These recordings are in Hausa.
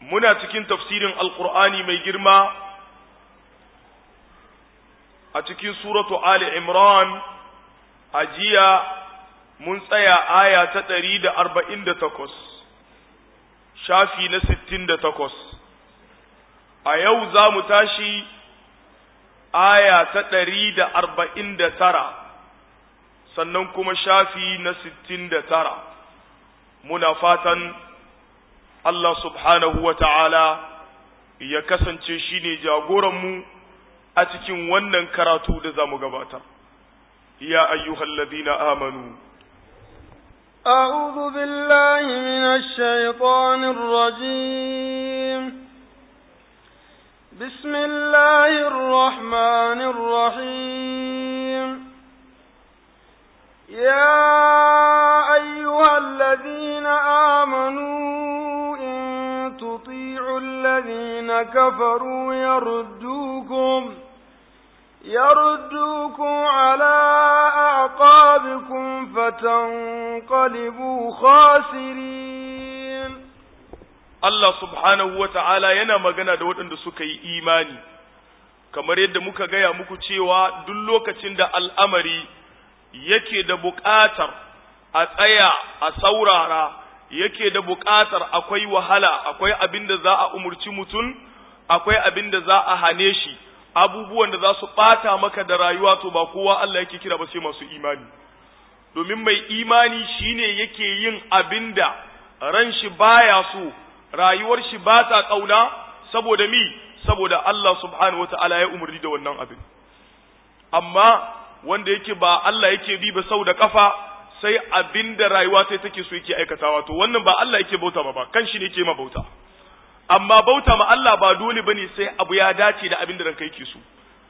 muna cikin tafsirin alkur'ani mai girma a cikin suratu ali imran a jiya mun tsaya aya ta ɗari da arba'in da takwas shafi na sittin da takwas a yau za mu tashi aya ta ɗari da arba'in da tara sannan kuma shafi na sittin da tara muna fatan Allah subhanahu wa ta'ala ya kasance shi ne jagoranmu a cikin wannan karatu da za mu gabata. Ya ayyuhallazina amanu. أعوذ بالله من الشيطان الرجيم بسم الله الرحمن الرحيم يا أيها الذين آمنوا إن تطيعوا الذين كفروا يردوكم يردوكم على أعقابكم فتنقلبوا خاسرين Allah subhanahu wa ta'ala yana magana da waɗanda suka yi imani, kamar yadda muka gaya muku cewa duk lokacin da al'amari yake da buƙatar a tsaya a saurara, yake da buƙatar akwai wahala, akwai abin da za a umurci mutum, akwai abin da za a hane shi, abubuwan da za su ɓata maka da rayuwa to ba kowa Allah yake kira ba sai masu imani. Domin mai imani shine yake yin abin da ran shi baya so, rayuwar shi ba ta ƙauna saboda mi saboda Allah subhanahu wa ta'ala ya umarni da wannan abin amma wanda yake ba Allah yake bi ba sau da kafa sai abin da rayuwa sai take so yake aikatawa to wannan ba Allah yake bauta ma ba kan shi ne yake ma bauta amma bauta ma Allah ba dole bane sai abu ya dace da abin da ranka yake so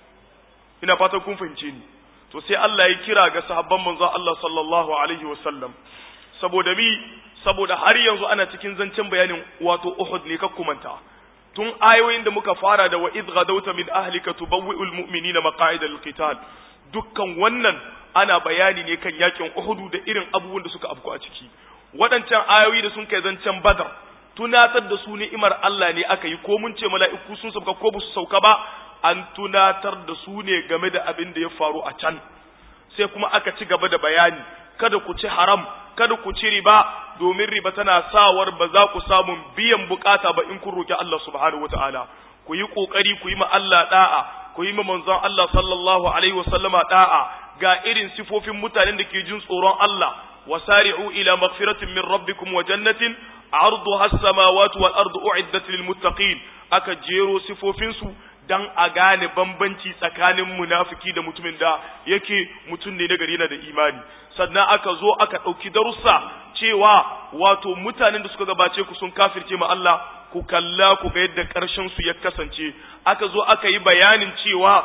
ina fatan kun fahimce ni to sai Allah ya kira ga sahabban manzon Allah sallallahu alaihi wasallam saboda mi saboda har yanzu ana cikin zancen bayanin wato Uhud ne ka kumanta tun ayoyin da muka fara da wa idh gadawta min ahlika tubawwi'ul mu'minina maqa'ida lil-qital dukkan wannan ana bayani ne kan yakin Uhud da irin abubuwan da suka afku a ciki waɗancan ayoyi da sun kai zancen Badar tunatar da su ni'imar Allah ne aka yi ko mun ce mala'iku sun sauka ko ba su sauka ba an tunatar da su ne game da abin da ya faru a can sai kuma aka ci gaba da bayani kada ku ci haram kada ku ci riba domin riba tana sawar ba za ku samu biyan bukata ba in kun roki Allah subhanahu wataala ku yi kokari ku yi ma Allah da'a ku yi ma manzon Allah sallallahu alaihi wasallama da'a ga irin sifofin mutanen da ke jin tsoron Allah wasari'u ila maghfiratin min rabbikum wa jannatin arduha as-samawati wal ardu u'iddat lil muttaqin aka jero sifofin su dan a gane bambanci tsakanin munafiki da mutumin da yake mutum ne na gari yana da imani sannan aka zo aka ɗauki darussa cewa wato mutanen da suka gabace ku sun kafirce ma Allah ku kalla ku ga yadda ƙarshen su ya kasance aka zo aka yi bayanin cewa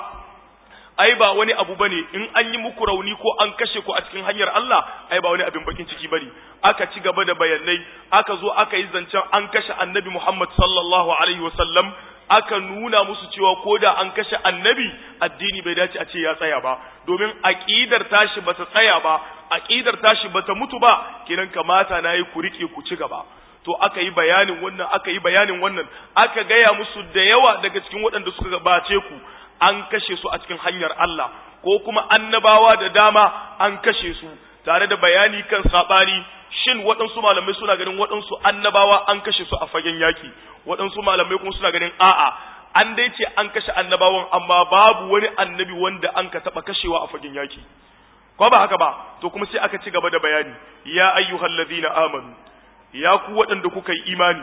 ai ba wani abu bane in an yi muku rauni ko an kashe ku a cikin hanyar Allah ai ba wani abin bakin ciki bane aka ci gaba da bayanai aka zo aka yi zancen an kashe annabi Muhammad sallallahu alaihi wasallam aka nuna musu cewa ko da an kashe annabi addini bai dace a ce ya tsaya ba domin aqidar tashi bata tsaya ba aqidar tashi bata mutu ba kenan kamata nayi ku rike ku ci gaba to aka yi bayanin wannan aka yi bayanin wannan aka gaya musu da yawa daga cikin waɗanda suka gabace ku an kashe su a cikin hanyar Allah ko kuma annabawa da dama an kashe su tare da bayani kan sabani shin waɗansu malamai suna ganin waɗansu annabawa an kashe su a fagen yaki waɗansu malamai kuma suna ganin a'a an dai ce an kashe annabawan amma babu wani annabi wanda an ka taɓa kashewa a fagen yaki ko ba haka ba to kuma sai aka ci gaba da bayani ya ayyuhal ladina amanu ya ku waɗanda kuka yi imani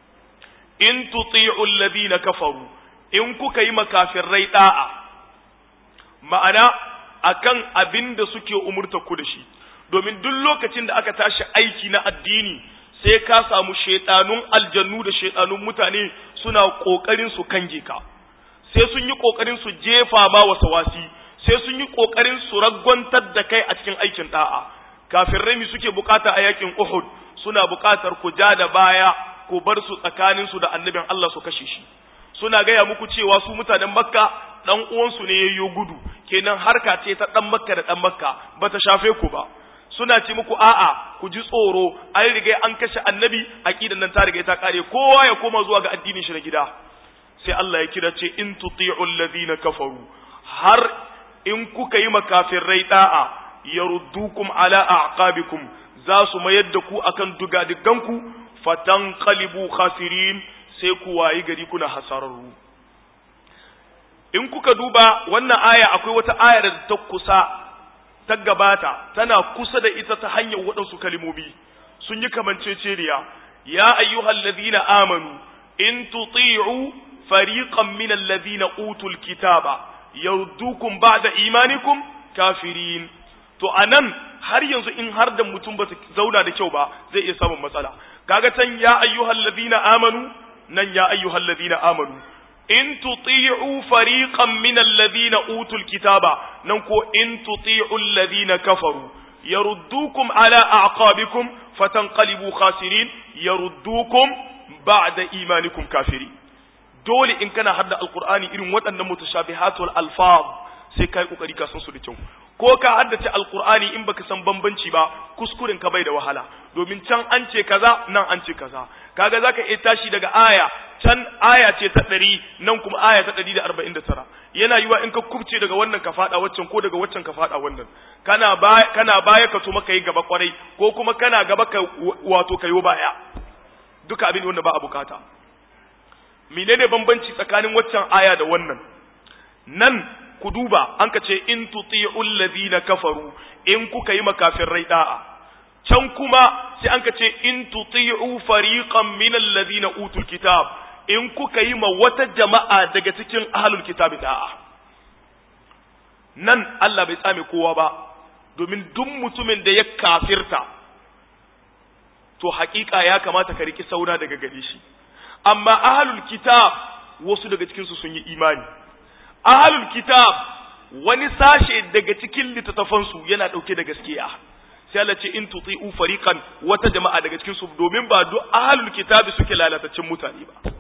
in tuti'u alladhina kafaru in kuka yi makafirrai da'a ma'ana akan abin da suke umurta ku da shi domin duk lokacin da aka tashi aiki na addini sai ka samu shaidanun aljannu da shaidanun mutane suna kokarin su kange ka sai sun yi kokarin su jefa ma wasawasi sai sun yi kokarin su ragwantar da kai a cikin aikin da'a kafin rami suke bukata a yakin Uhud suna bukatar ku ja da baya ku bar su tsakanin su da annabin Allah su kashe shi suna gaya muku cewa su mutanen Makka dan uwansu ne yayyo gudu kenan harka ce ta dan Makka da dan Makka bata shafe ku ba suna ce muku a'a ku ji tsoro an riga an kashe annabi aqidan nan ta riga ta kare kowa ya koma zuwa ga addinin shi na gida sai Allah ya kira ce in tuti'u alladhina kafaru har in kuka yi makafirai da'a yaruddukum ala a'qabikum za su mayar da ku akan dugadiganku fatanqalibu khasirin sai ku wayi gari kuna hasararru in kuka duba wannan aya akwai wata aya da ta kusa ta gabata tana kusa da ita ta hanyar waɗansu kalimomi sun yi kamanceceniya ya ayyuhal ladina amanu in tuti'u fariqan min alladhina utul kitaba yardukum ba'da imanikum kafirin to anan har yanzu in har da mutum ba zauna da kyau ba zai iya samun matsala kaga can ya ayyuhal ladina amanu nan ya ayyuhal ladina amanu in tuti'u fariqan min alladhina utul kitaba nan ko in tuti'u alladhina kafaru yaruddukum ala a'qabikum fatanqalibu khasirin yaruddukum ba'da imanikum kafirin dole in kana hadda alqur'ani irin waɗannan mutashabihatul alfaz sai kai kokari ka san su da kyau ko ka haddace alqur'ani in baka san bambanci ba kuskuren ka bai da wahala domin can an ce kaza nan an ce kaza kaga zaka iya tashi daga aya can aya ce ta ɗari nan kuma aya ta ɗari da arba'in da tara yana yiwa in ka kubce daga wannan ka faɗa waccan ko daga waccan ka faɗa wannan kana baya kana baya ka tuma ka yi gaba kwarai ko kuma kana gaba ka wato ka yi baya duka abin wanda ba a bukata menene bambanci tsakanin waccan aya da wannan nan ku duba an ka ce in tuti'ul ladina kafaru in kuka yi makafirai da'a can kuma sai an ka ce in tuti'u fariqan min alladhina utul kitab in kuka yi ma wata jama'a daga cikin ahlul kitab da'a nan Allah bai tsame kowa ba domin duk mutumin da ya kafirta to hakika ya kamata ka riki sauna daga gare shi amma ahlul kitab wasu daga cikin su sun yi imani ahlul kitab wani sashe daga cikin littattafansu yana dauke da gaskiya sai Allah ce in tuti'u fariqan wata jama'a daga cikin su domin ba duk ahlul kitabi suke lalatacin mutane ba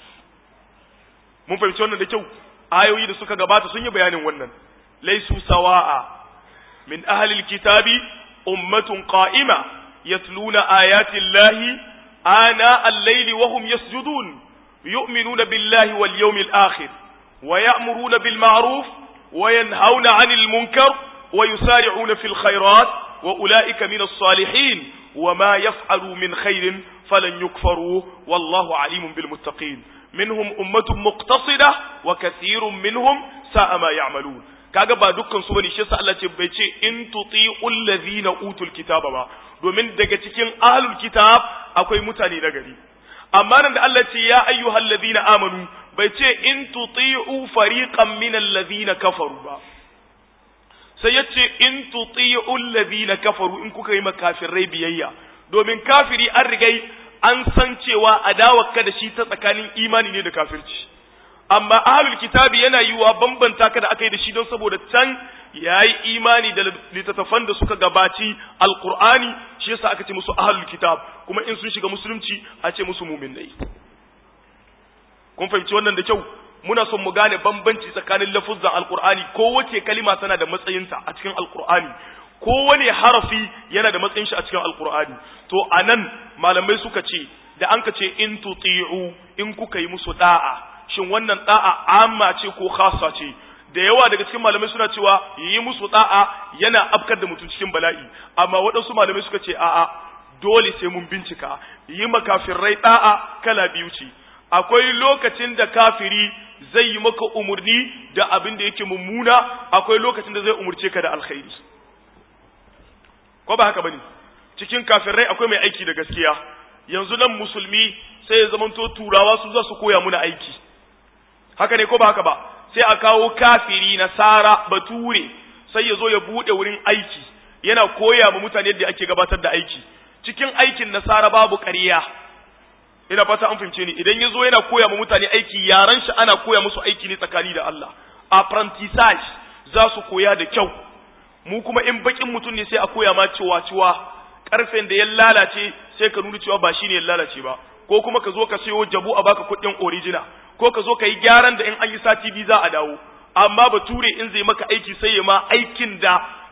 mun fahimci wannan da kyau ayoyi da suka gabata sun yi bayanin wannan laisu sawa'a min ahlil kitabi ummatun qa'ima yatluna ayati llahi ana al-layli wa hum yasjudun yu'minuna billahi wal yawmil akhir wa ya'muruna bil ma'ruf wa yanhauna 'anil munkar wa yusari'una fil khairat وأولئك من الصالحين وما يفعلوا من خير فلن يكفروا والله عليم بالمتقين منهم أمة مقتصدة وكثير منهم ساء ما يعملون kaga ba dukkan su bane shi yasa Allah ce bai ce in tuti'ul ladhina utul kitaba ba domin daga cikin ahlul kitab akwai mutane na gari amma nan da Allah ce ya ayyuhal ladhina amanu bai ce in tuti'u fariqan minal ladhina kafaru ba sai ya ce in tuti'u alladhina kafaru in kuka yi makafirai biyayya domin kafiri an rigai an san cewa adawarka da shi ta tsakanin imani ne da kafirci amma ahlul kitabi yana yiwa bambanta ka da aka yi da shi don saboda can yayi imani da littattafan da suka gabaci alqur'ani shi yasa aka ce musu ahlul kitab kuma in sun shiga musulunci a ce musu mu'minai kun fahimci wannan da kyau muna son mu gane bambanci tsakanin lafuzzan alkur'ani kowace kalima tana da matsayinta a cikin alkur'ani kowane harafi yana da matsayin shi a cikin alkur'ani to anan malamai suka ce da an ka ce in tuti'u in kuka yi musu da'a shin wannan da'a amma ce ko khassa ce da yawa daga cikin malamai suna cewa yi musu da'a yana afkar da mutum cikin bala'i amma waɗansu malamai suka ce a'a dole sai mun bincika yi makafirai da'a kala biyu ce akwai lokacin da kafiri zai yi maka umurni da abin da yake mummuna akwai lokacin da zai umurce ka da alkhairi ko ba haka bane cikin kafirai akwai mai aiki da gaskiya yanzu nan musulmi sai ya zamanto turawa su za su koya muna aiki haka ne ko ba haka ba sai a kawo kafiri nasara bature sai ya zo ya bude wurin aiki yana koya ma mutane yadda ake gabatar da aiki cikin aikin nasara babu ƙarya ina fata an fahimce ni idan ya zo yana koya ma mutane aiki yaran shi ana koya musu aiki ne tsakani da Allah apprentissage za su koya da kyau mu kuma in bakin mutum ne sai a koya ma cewa cewa karfen da ya lalace sai ka nuna cewa ba shine ya lalace ba ko kuma ka zo ka sayo jabu a baka kuɗin original ko ka zo ka yi gyaran da in an yi sati biyu za a dawo amma bature in zai maka aiki sai ya ma aikin da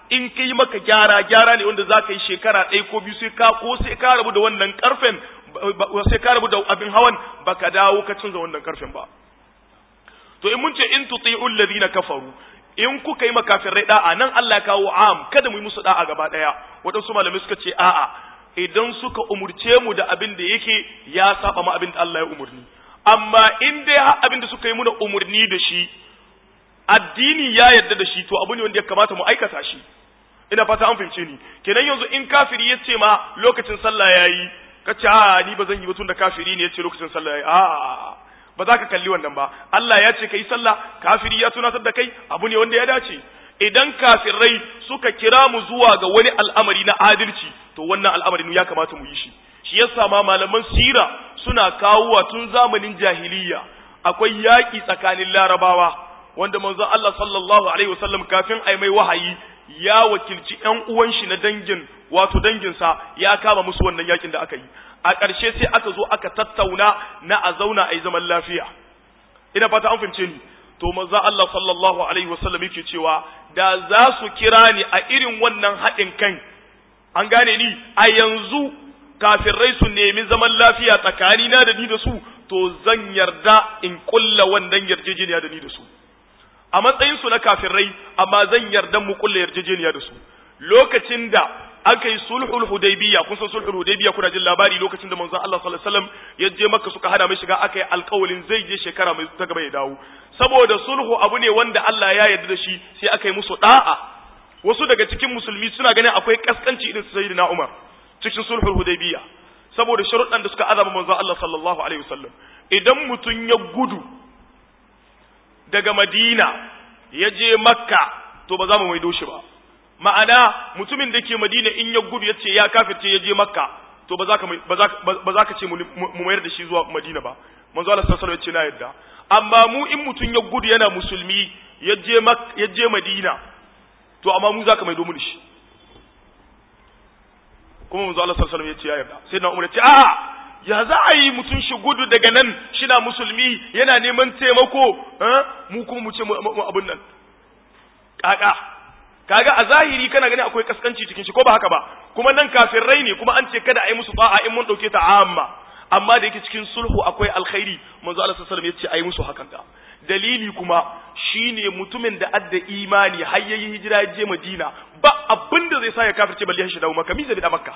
in kai maka gyara gyara ne wanda zaka yi shekara ɗaya ko biyu sai ka ko sai ka rabu da wannan karfen sai ka rabu da abin hawan baka dawo ka canza wannan karfen ba to in mun ce in tuti'ul ladina kafaru in kuka yi makafirai da'a nan Allah ya kawo am kada mu yi musu da'a gaba daya waɗansu malamai suka ce a'a idan suka umurce mu da abin da yake ya saba ma abin da Allah ya umurni amma in dai har abin da suka yi muna umurni da shi addini ya yarda da shi to abu ne wanda ya kamata mu aikata shi ina fata an fahimce ni kenan yanzu in kafiri ya ce ma lokacin sallah yayi ka ce a ni ba zan yi ba tun da kafiri ne ya ce lokacin sallah yayi a ba za ka kalli wannan ba Allah ya ce kai sallah kafiri ya tunatar da kai abu ne wanda ya dace idan kafirai suka kira mu zuwa ga wani al'amari na adalci to wannan al'amarin ya kamata mu yi shi shi yasa ma malaman sira suna kawowa tun zamanin jahiliya akwai yaƙi tsakanin larabawa wanda manzo Allah sallallahu alaihi wasallam kafin ai mai wahayi ya wakilci ƴan uwan shi na dangin wato danginsa ya kama musu wannan yakin da aka yi a ƙarshe sai aka zo aka tattauna na a zauna a yi zaman lafiya ina fata an fahimce ni to manzo Allah sallallahu alaihi wasallam yake cewa da za su kira ni a irin wannan haɗin kan an gane ni a yanzu kafirai su nemi zaman lafiya tsakanina da ni da su to zan yarda in kulla wannan yarjejeniya da ni da su a matsayin su na kafirai amma zan yarda mu kulla yarjejeniya da su lokacin da aka yi sulhul hudaybiya kun san sulhul hudaybiya kuna jin labari lokacin da manzon Allah sallallahu alaihi wasallam ya je makka suka hana mai shiga aka yi alƙawalin zai je shekara mai ta gaba ya dawo saboda sulhu abu ne wanda Allah ya yarda da shi sai aka yi musu da'a wasu daga cikin musulmi suna ganin akwai kaskanci irin su sayyidina Umar cikin sulhul hudaybiya saboda sharuɗan da suka azaba manzon Allah sallallahu alaihi wasallam idan mutun ya gudu daga Madina ya je Makka to ba za mu maido shi ba ma'ana mutumin da ke Madina in ya gudu ya ce ya kafirce ya je Makka to ba za ka ba za ka ce mu mayar da shi zuwa Madina ba manzo Allah sallallahu alaihi wasallam ya ce na yadda amma mu in mutum ya gudu yana musulmi ya je ya je Madina to amma mu za ka maido mu da shi kuma manzo Allah sallallahu alaihi wasallam ya ce ya yarda sai na Umar ya ce a'a ya za a yi mutum shi gudu daga nan shina musulmi yana neman taimako mu kuma mu ce mu abun nan kaka kaga a zahiri kana gani akwai kaskanci cikin shi ko ba haka ba kuma nan kafirai ne kuma an ce kada a yi musu ba'a in mun dauke ta amma amma da yake cikin sulhu akwai alkhairi manzo Allah sallallahu alaihi wasallam ya ce a yi musu hakan da dalili kuma shine mutumin da adda imani har yayi hijira je Madina ba abin da zai sa ya kafirce balle shi dawo Makka mi zai da Makka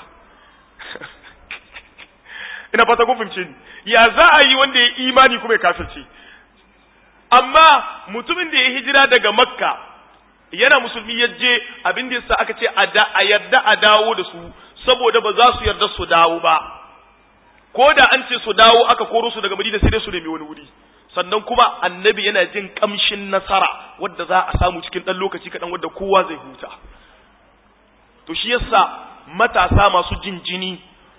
ina fata kun fahimce ni ya za a yi wanda ya imani kuma ya kafirce amma mutumin da ya hijira daga Makka yana musulmi ya je abin da yasa aka ce a yarda a dawo da su saboda ba za su yarda su dawo ba ko da an ce su dawo aka koro su daga Madina sai dai su nemi wani wuri sannan kuma annabi yana jin kamshin nasara wadda za a samu cikin ɗan lokaci kaɗan wadda kowa zai huta to shi yasa matasa masu jin jini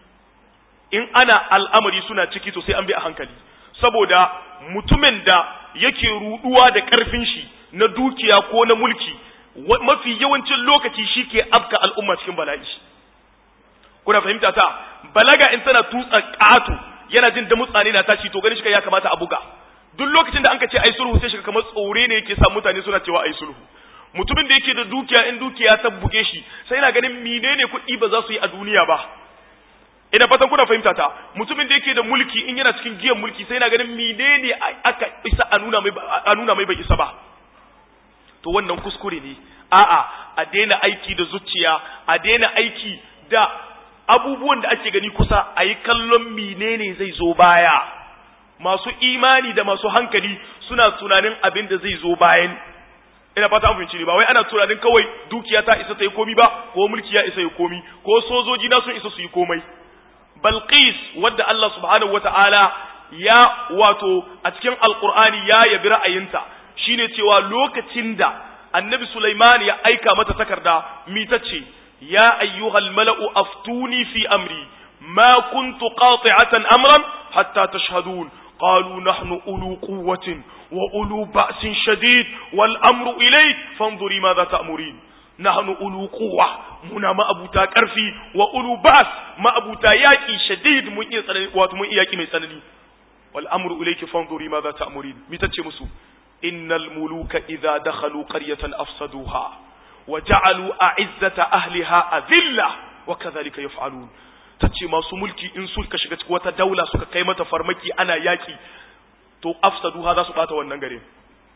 in ana al'amari suna ciki to sai an bi a hankali saboda mutumin da yake ruduwa da ƙarfin shi na dukiya ko na mulki mafi yawancin lokaci shi ke afka al'umma cikin bala'i kuna fahimta ta balaga in tana tutsa ƙato yana jin da mutsane na tashi to gani shi ya kamata a buga duk lokacin da anka ce ai sulhu sai shiga kamar tsore ne yake sa mutane suna cewa ai sulhu mutumin da yake da dukiya in dukiya ta buge shi sai yana ganin menene kuɗi ba za su yi a duniya ba ina fatan kuna fahimta ta mutumin da yake da mulki in yana cikin giyan mulki sai yana ganin menene aka isa a nuna mai a nuna mai bai isa ba to wannan kuskure ne a'a a daina aiki da zuciya a daina aiki da abubuwan da ake gani kusa a yi kallon menene zai zo baya masu imani da masu hankali suna tunanin abin da zai zo bayan ina fata an fahimci ne ba wai ana tunanin kawai dukiya ta isa ta yi komi ba ko mulki ya isa yi komi ko sojoji na sun isa su yi komai balqis wadda Allah subhanahu wataala ya wato a cikin alqur'ani ya yabi ra'ayinta shine cewa lokacin da annabi Sulaiman ya aika mata takarda mi tace ya ayyuhal mala'u aftuni fi amri ma kuntu qati'atan amran hatta tashhadun قالوا نحن أولو قوة وأولو بأس شديد والأمر إليك فانظري ماذا تأمرين نحن أولو قوة منا ما أبو كرفي وأولو بأس ما أبو ياكي شديد من واتمن إياكي من سنني والأمر إليك فانظري ماذا تأمرين متى مسو إن الملوك إذا دخلوا قرية أفسدوها wa ja'alu a'izzata ahliha azilla wa kadhalika yaf'alun tace masu mulki in suka shiga cikin wata daula suka kai mata farmaki ana yaki to afsadu ha za su bata wannan gare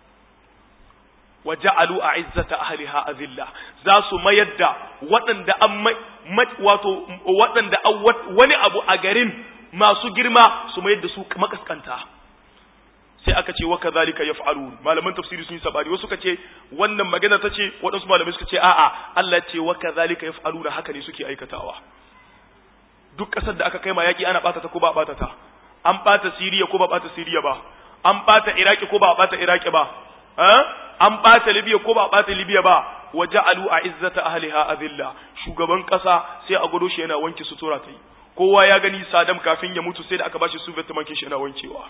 wa ja'alu a'izzata ahliha azilla za su mayar da waɗanda an wato waɗanda wani abu a garin masu girma su mayar da su makaskanta sai aka ce wa kadhalika yaf'alun malaman tafsiri sun yi sabari wasu suka ce wannan magana ta ce waɗansu malamai suka ce a'a Allah ce wa kadhalika yaf'aluna haka ne suke aikatawa duk ƙasar da aka kai ma yaƙi ana ɓata ta ko ba ɓata ta an ɓata Siriya ko ba ɓata Siriya ba an ɓata Iraki ko ba ɓata Iraki ba an ɓata Libya ko ba ɓata Libya ba wa ja'alu a'izzata ahliha azilla shugaban ƙasa sai a gudu shi yana wanke sutura ta yi kowa ya gani Saddam kafin ya mutu sai da aka bashi Soviet mankin shi yana wankewa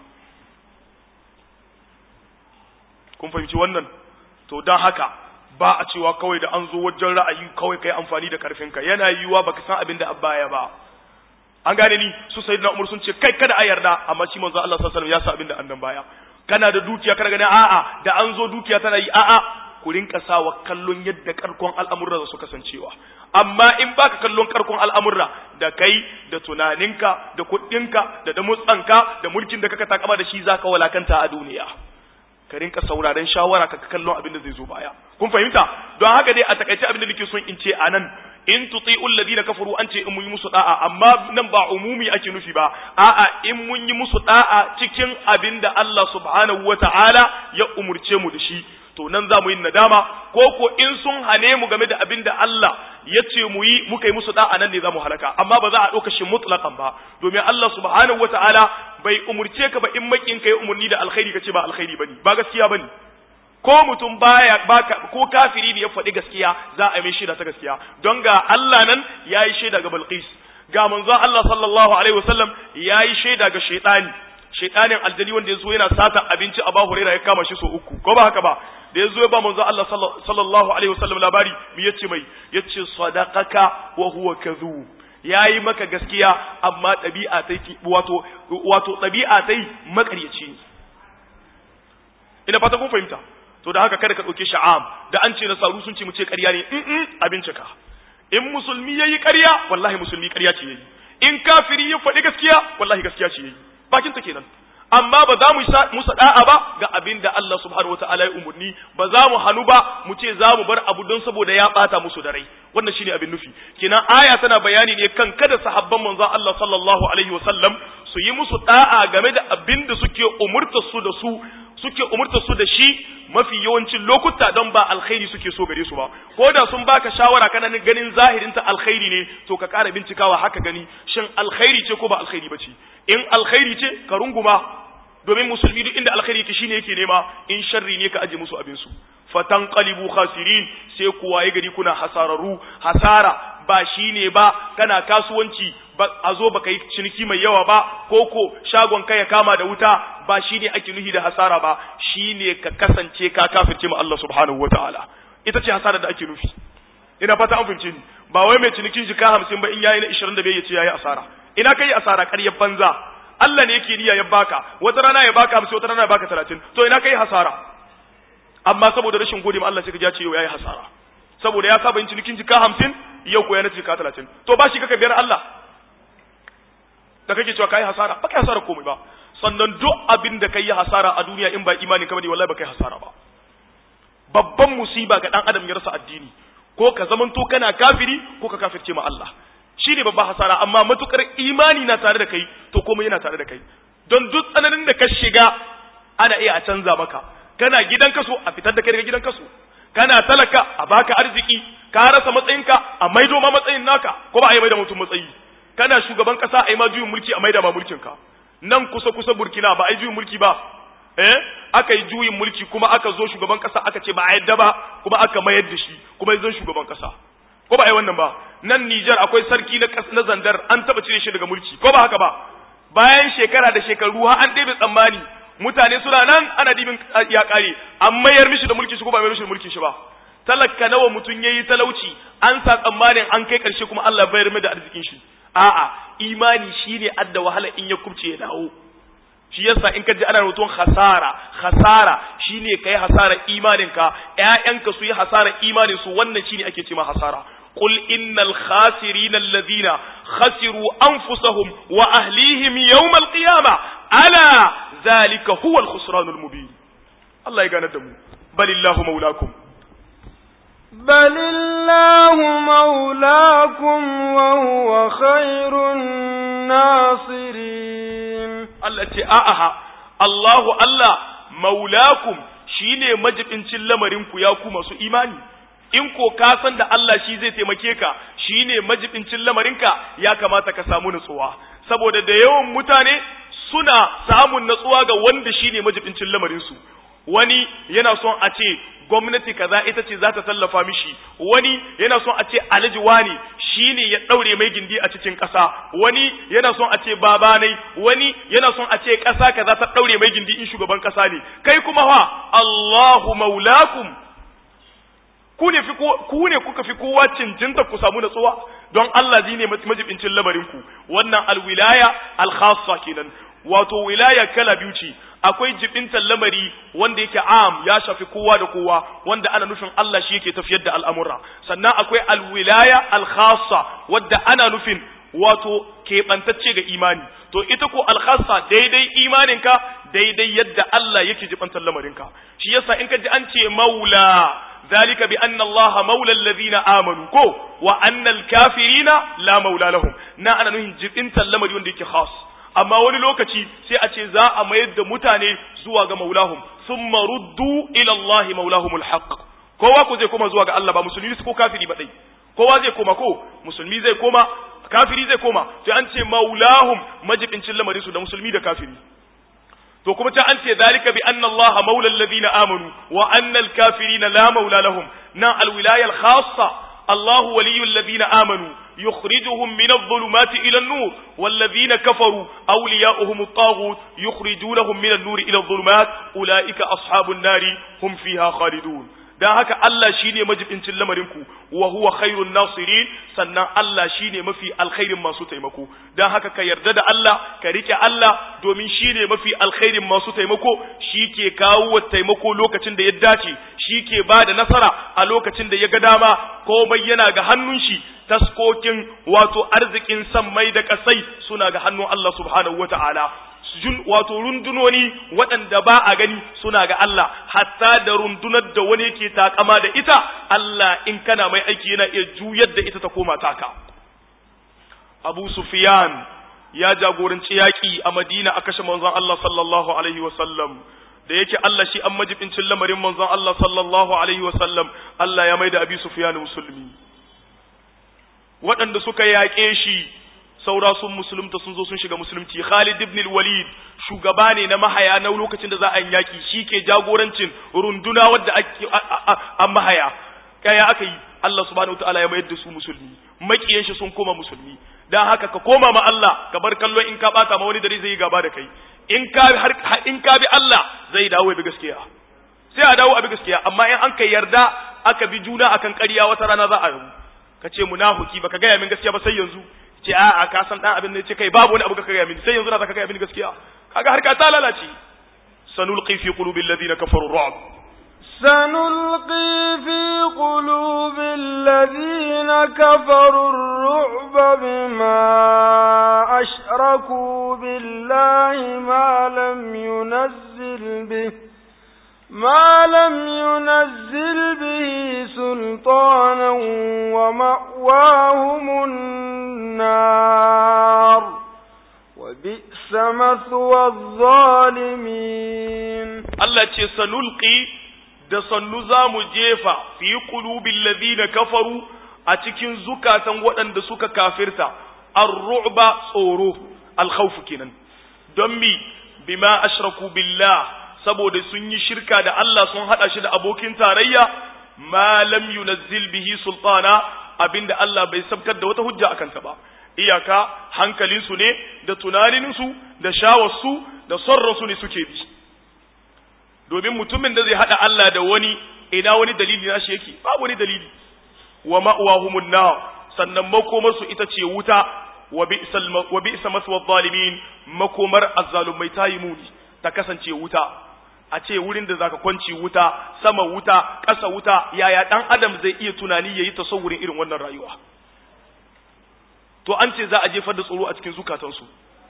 kun fahimci wannan to don haka ba a cewa kawai da an zo wajen ra'ayi kawai kai amfani da karfinka yana yiwuwa baka san abin da baya ba an gane ni su sayyidina umar sun ce kai kada a yarda amma shi manzo Allah sallallahu alaihi wasallam ya sa abin da annan baya kana da dukiya kana ganin a'a da an zo dukiya tana yi a'a ku rinka sawa kallon yadda karkon al'amurra su kasancewa amma in baka kallon karkon al'amurra da kai da tunaninka da kuɗinka da damutsanka da mulkin da kaka takama da shi zaka walakanta a duniya ka rinka sauraren shawara ka kallon abin da zai zo baya kun fahimta don haka dai a takaice abin da nake son in ce anan in tuti'ul ladina kafaru an ce in mun yi musu da'a amma nan ba umumi ake nufi ba a'a in mun yi musu da'a cikin abin da Allah subhanahu wata'ala ya umurce mu da shi to nan za mu yi nadama ko ko in sun hane mu game da abin da Allah ya ce mu yi muka yi musu da'a nan ne za mu halaka amma ba za a ɗauka shi mutlaqan ba domin Allah subhanahu wata'ala bai umurce ka ba in makin ka yi umurni da alkhairi ka ce ba alkhairi bane ba gaskiya bane ko mutum baya baka ko kafiri ne ya faɗi gaskiya za a yi mai shaida ta gaskiya don ga Allah nan yayi shaida ga Balqis ga manzo Allah sallallahu alaihi wasallam yayi shaida ga shaytani shaytanin aljani wanda yazo yana sata abinci a Abu Hurairah ya kama shi so uku ko ba haka ba da yazo ya ba manzo Allah sallallahu alaihi wasallam labari me yace mai yace sadaqaka wa huwa kadhub yayi maka gaskiya amma ɗabi'a tai wato wato ɗabi'a tai makaryaci ina fata kun fahimta to da haka kada ka ɗauke sha'am da an ce nasaru sun ce mu ce ƙarya ne in a bincika in musulmi yayi ƙarya wallahi musulmi ƙarya ce yayi in kafiri ya faɗi gaskiya wallahi gaskiya ce yayi bakin ta kenan amma ba za mu musa da'a ba ga abin da Allah subhanahu wataala ya umurni ba za mu hanu ba mu ce za mu bar abu don saboda ya bata musu da rai wannan shine abin nufi kenan aya tana bayani ne kan kada sahabban manzo Allah sallallahu alaihi wasallam su yi musu da'a game da abin da suke umurta su da su suke umurta su da shi mafi yawancin lokuta don ba alkhairi suke so gare su ba ko da sun baka shawara kana ganin zahirin ta alkhairi ne to ka ƙara bincikawa haka gani shin alkhairi ce ko ba alkhairi bace in alkhairi ce ka runguma domin musulmi duk inda alkhairi yake shine yake nema in sharri ne ka aje musu abin su fatan qalibu khasirin sai kuwa ya gari kuna hasararu hasara ba shine ba kana kasuwanci ba a zo baka yi ciniki mai yawa ba ko ko shagon ka ya kama da wuta ba shine ake nuhi da hasara ba shine ka kasance ka kafirce ma Allah subhanahu wataala ita ce hasara da ake nufi ina fata an fahimce ni ba wai mai cinikin jika 50 ba in yayi na 25 ya ce yayi asara ina kai asara ƙaryar banza Allah ne yake niyya ya baka wata rana ya baka 50 wata rana ya baka 30 to ina kai hasara amma saboda rashin gode ma Allah sai ka ja ce yau yayi hasara saboda ya saba yin cinikin jika 50 yau ko ya na jika 30 to ba shi kaka biyar Allah da kake cewa kai hasara ba kai hasara komai ba sannan duk abin da kai hasara a duniya in ba imani ka bane wallahi ba kai hasara ba babban musiba ga dan adam ya rasa addini ko ka zamanto kana kafiri ko ka kafirce ma Allah shi ne babban hasara amma matukar imani na tare da kai to komai yana tare da kai don duk tsananin da ka shiga ana iya a canza maka kana gidan kaso a fitar da kai daga gidan kaso kana talaka a baka arziki ka rasa matsayinka a maido ma matsayin naka ko ba a yi maida mutum matsayi kana shugaban kasa a yi ma juyin mulki a maida ma mulkin ka nan kusa kusa burkina ba a yi juyin mulki ba eh aka yi juyin mulki kuma aka zo shugaban kasa aka ce ba a yadda ba kuma aka mayar da shi kuma ya zo shugaban kasa ko ba a yi wannan ba nan Nijar akwai sarki na na zandar an taba cire shi daga mulki ko ba haka ba bayan shekara da shekaru har an ɗebe tsammani mutane suna nan ana dibin ya kare an mayar mishi da mulki shi ko ba mayar mishi da mulki shi ba talaka nawa mutum yayi talauci an sa tsammanin an kai karshe kuma Allah bayar mai da arzikin shi a'a imani shine adda wahala in ya kubce ya dawo shi yasa in ka ji ana rubutun hasara hasara shine kai hasara imaninka ƴaƴanka su yi hasara imanin su wannan shine ake cewa hasara قل إن الخاسرين الذين خسروا أنفسهم وأهليهم يوم القيامة ألا ذلك هو الخسران المبين الله يقال دمو بل الله مولاكم بل الله مولاكم وهو خير الناصرين التي آها الله الله مولاكم shine majibincin lamarinku ya ku masu imani in ko ka san da Allah shi zai taimake ka shine majibincin lamarinka ya kamata ka samu nutsuwa saboda da yawan mutane suna samun natsuwa ga wanda shine majibincin lamarinsu wani yana son a ce gwamnati kaza ita ce za ta tallafa mishi wani yana son a ce alhaji wani shine ya daure mai gindi a cikin ƙasa wani yana son a ce babanai wani yana son a ce ƙasa kaza ta daure mai gindi in shugaban ƙasa ne kai kuma fa Allahu maulakum ku ne ku ne kuka fi kowa cincinta ku samu natsuwa don Allah zai ne majibincin lamarinku wannan alwilaya alkhassa kenan wato wilaya kala biyu ce akwai jibintar lamari wanda yake am ya shafi kowa da kowa wanda ana nufin Allah shi yake tafiyar da al'amura sannan akwai alwilaya alkhassa wadda ana nufin wato keɓantacce ga imani to ita ko alkhassa daidai imaninka daidai yadda Allah yake jibantar lamarinka shi yasa in ka ji an ce maula ذلك بأن الله مولى الذين آمنوا كو وأن الكافرين لا مولى لهم نا أنا نهين جبنت اللمر يونديك خاص amma wani lokaci sai a ce za a mayar da mutane zuwa ga maulahum thumma ruddu ila Allah maulahumul haqq kowa ko zai koma zuwa ga Allah ba musulmi ko kafiri ba dai kowa zai koma ko musulmi zai koma kafiri zai koma to an ce maulahum majibincin lamarin su da musulmi da kafiri to kuma ta an ce zalika bi anna Allah maula alladhina amanu wa anna al-kafirina la maula lahum na al-wilaya al-khassa الله ولي الذين آمنوا يخرجهم من الظلمات إلى النور والذين كفروا أولياؤهم الطاغوت يخرجونهم من النور إلى الظلمات أولئك أصحاب النار هم فيها خالدون dan haka Allah shine majibincin lamarinku wa huwa khairun nasirin sannan Allah shine mafi alkhairin masu taimako dan haka ka yarda da Allah ka rike Allah domin shine mafi alkhairin masu taimako shi ke kawo taimako lokacin da ya dace shi ke ba da nasara a lokacin da ya ga dama komai yana ga hannun shi taskokin wato arzikin sammai da kasai suna ga hannun Allah subhanahu wata'ala wato rundunoni waɗanda ba a gani suna ga Allah hatta da rundunar da wani yake takama da ita Allah in kana mai aiki yana iya juyar da ita ta koma taka Abu Sufyan ya jagoranci yaƙi a Madina a kashe manzon Allah sallallahu alaihi wa sallam da yake Allah shi an majibincin lamarin manzon Allah sallallahu alaihi wa sallam Allah ya maida Abi Sufyan musulmi waɗanda suka yaƙe shi saura sun musulunta sun zo sun shiga musulunci Khalid ibn al-Walid shugaba ne na mahaya na lokacin da za a yi yaki shi ke jagorancin runduna wadda ake an mahaya kaya aka yi Allah subhanahu wataala ya mayar da su musulmi makiyan shi sun koma musulmi dan haka ka koma ma Allah ka bar kallo in ka bata ma wani dare zai yi gaba da kai in ka har in ka bi Allah zai dawo bi gaskiya sai a dawo a bi gaskiya amma in an kai yarda aka bi juna akan ƙarya wata rana za a yi ka ce munafiki baka gaya min gaskiya ba sai yanzu ce a'a ka san dan abin ne ce kai babu wani abu ka gaya mini sai yanzu na zaka gaya mini gaskiya kaga harka ta lalace sanulqi fi qulubi alladhina kafaru ru'b سنلقي في قلوب الذين كفروا الرعب بما أشركوا بالله ما لم ينزل به ما لم ينزل به سلطانا ومأواهم النار وبئس مثوى الظالمين Allah ce sanulqi da sannu za mu jefa fi qulubil ladina kafaru a cikin zukatan waɗanda suka kafirta ar-ru'ba tsoro al-khawf kenan don mi bima ashraku billah saboda sun yi shirka da Allah sun hada shi da abokin tarayya ma lam yunazzil bihi sultana abinda Allah bai sabkar da wata hujja akan ta ba iyaka hankalinsu ne da tunaninsu da shawarsu da sonransu ne suke bi domin mutumin da zai hada Allah da wani ina wani dalili na shi yake babu wani dalili wa ma'wahumun nar sannan makomarsu ita ce wuta wa bi'sal wa bi'sa maswa zalimin makomar azzalumai tayi muni ta kasance wuta a ce wurin da zaka kwanci wuta sama wuta ƙasa wuta yaya dan adam zai iya tunani yayi tasawurin irin wannan rayuwa to an ce za a jefar da tsoro a cikin zukatansu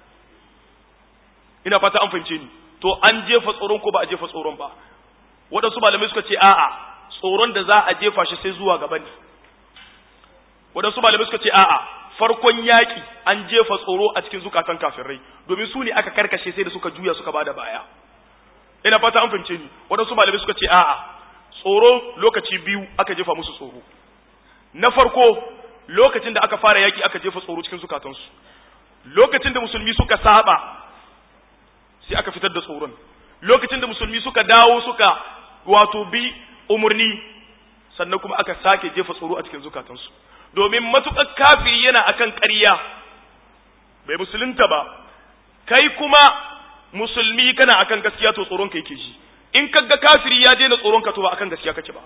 ina fata an fahimce ni to an jefa tsoron ko ba a jefa tsoron ba waɗansu malamai suka ce a'a tsoron da za a jefa shi sai zuwa gaba ne waɗansu malamai suka ce a'a farkon yaƙi an jefa tsoro a cikin zukatan kafirai domin su ne aka karkashe sai da suka juya suka bada baya ina fata an fahimce ni waɗansu malamai suka ce a'a tsoro lokaci biyu aka jefa musu tsoro na farko lokacin da aka fara yaƙi aka jefa tsoro cikin zukatansu lokacin da musulmi suka saba sai aka fitar da tsoron lokacin da musulmi suka dawo suka wato bi umarni sannan kuma aka sake jefa tsoro a cikin zukatansu domin matuƙar kafiri yana akan ƙarya bai musulunta ba kai kuma musulmi kana akan gaskiya to tsoron ka yake ji in ka ga kafiri ya daina tsoron ka to ba akan gaskiya kake ba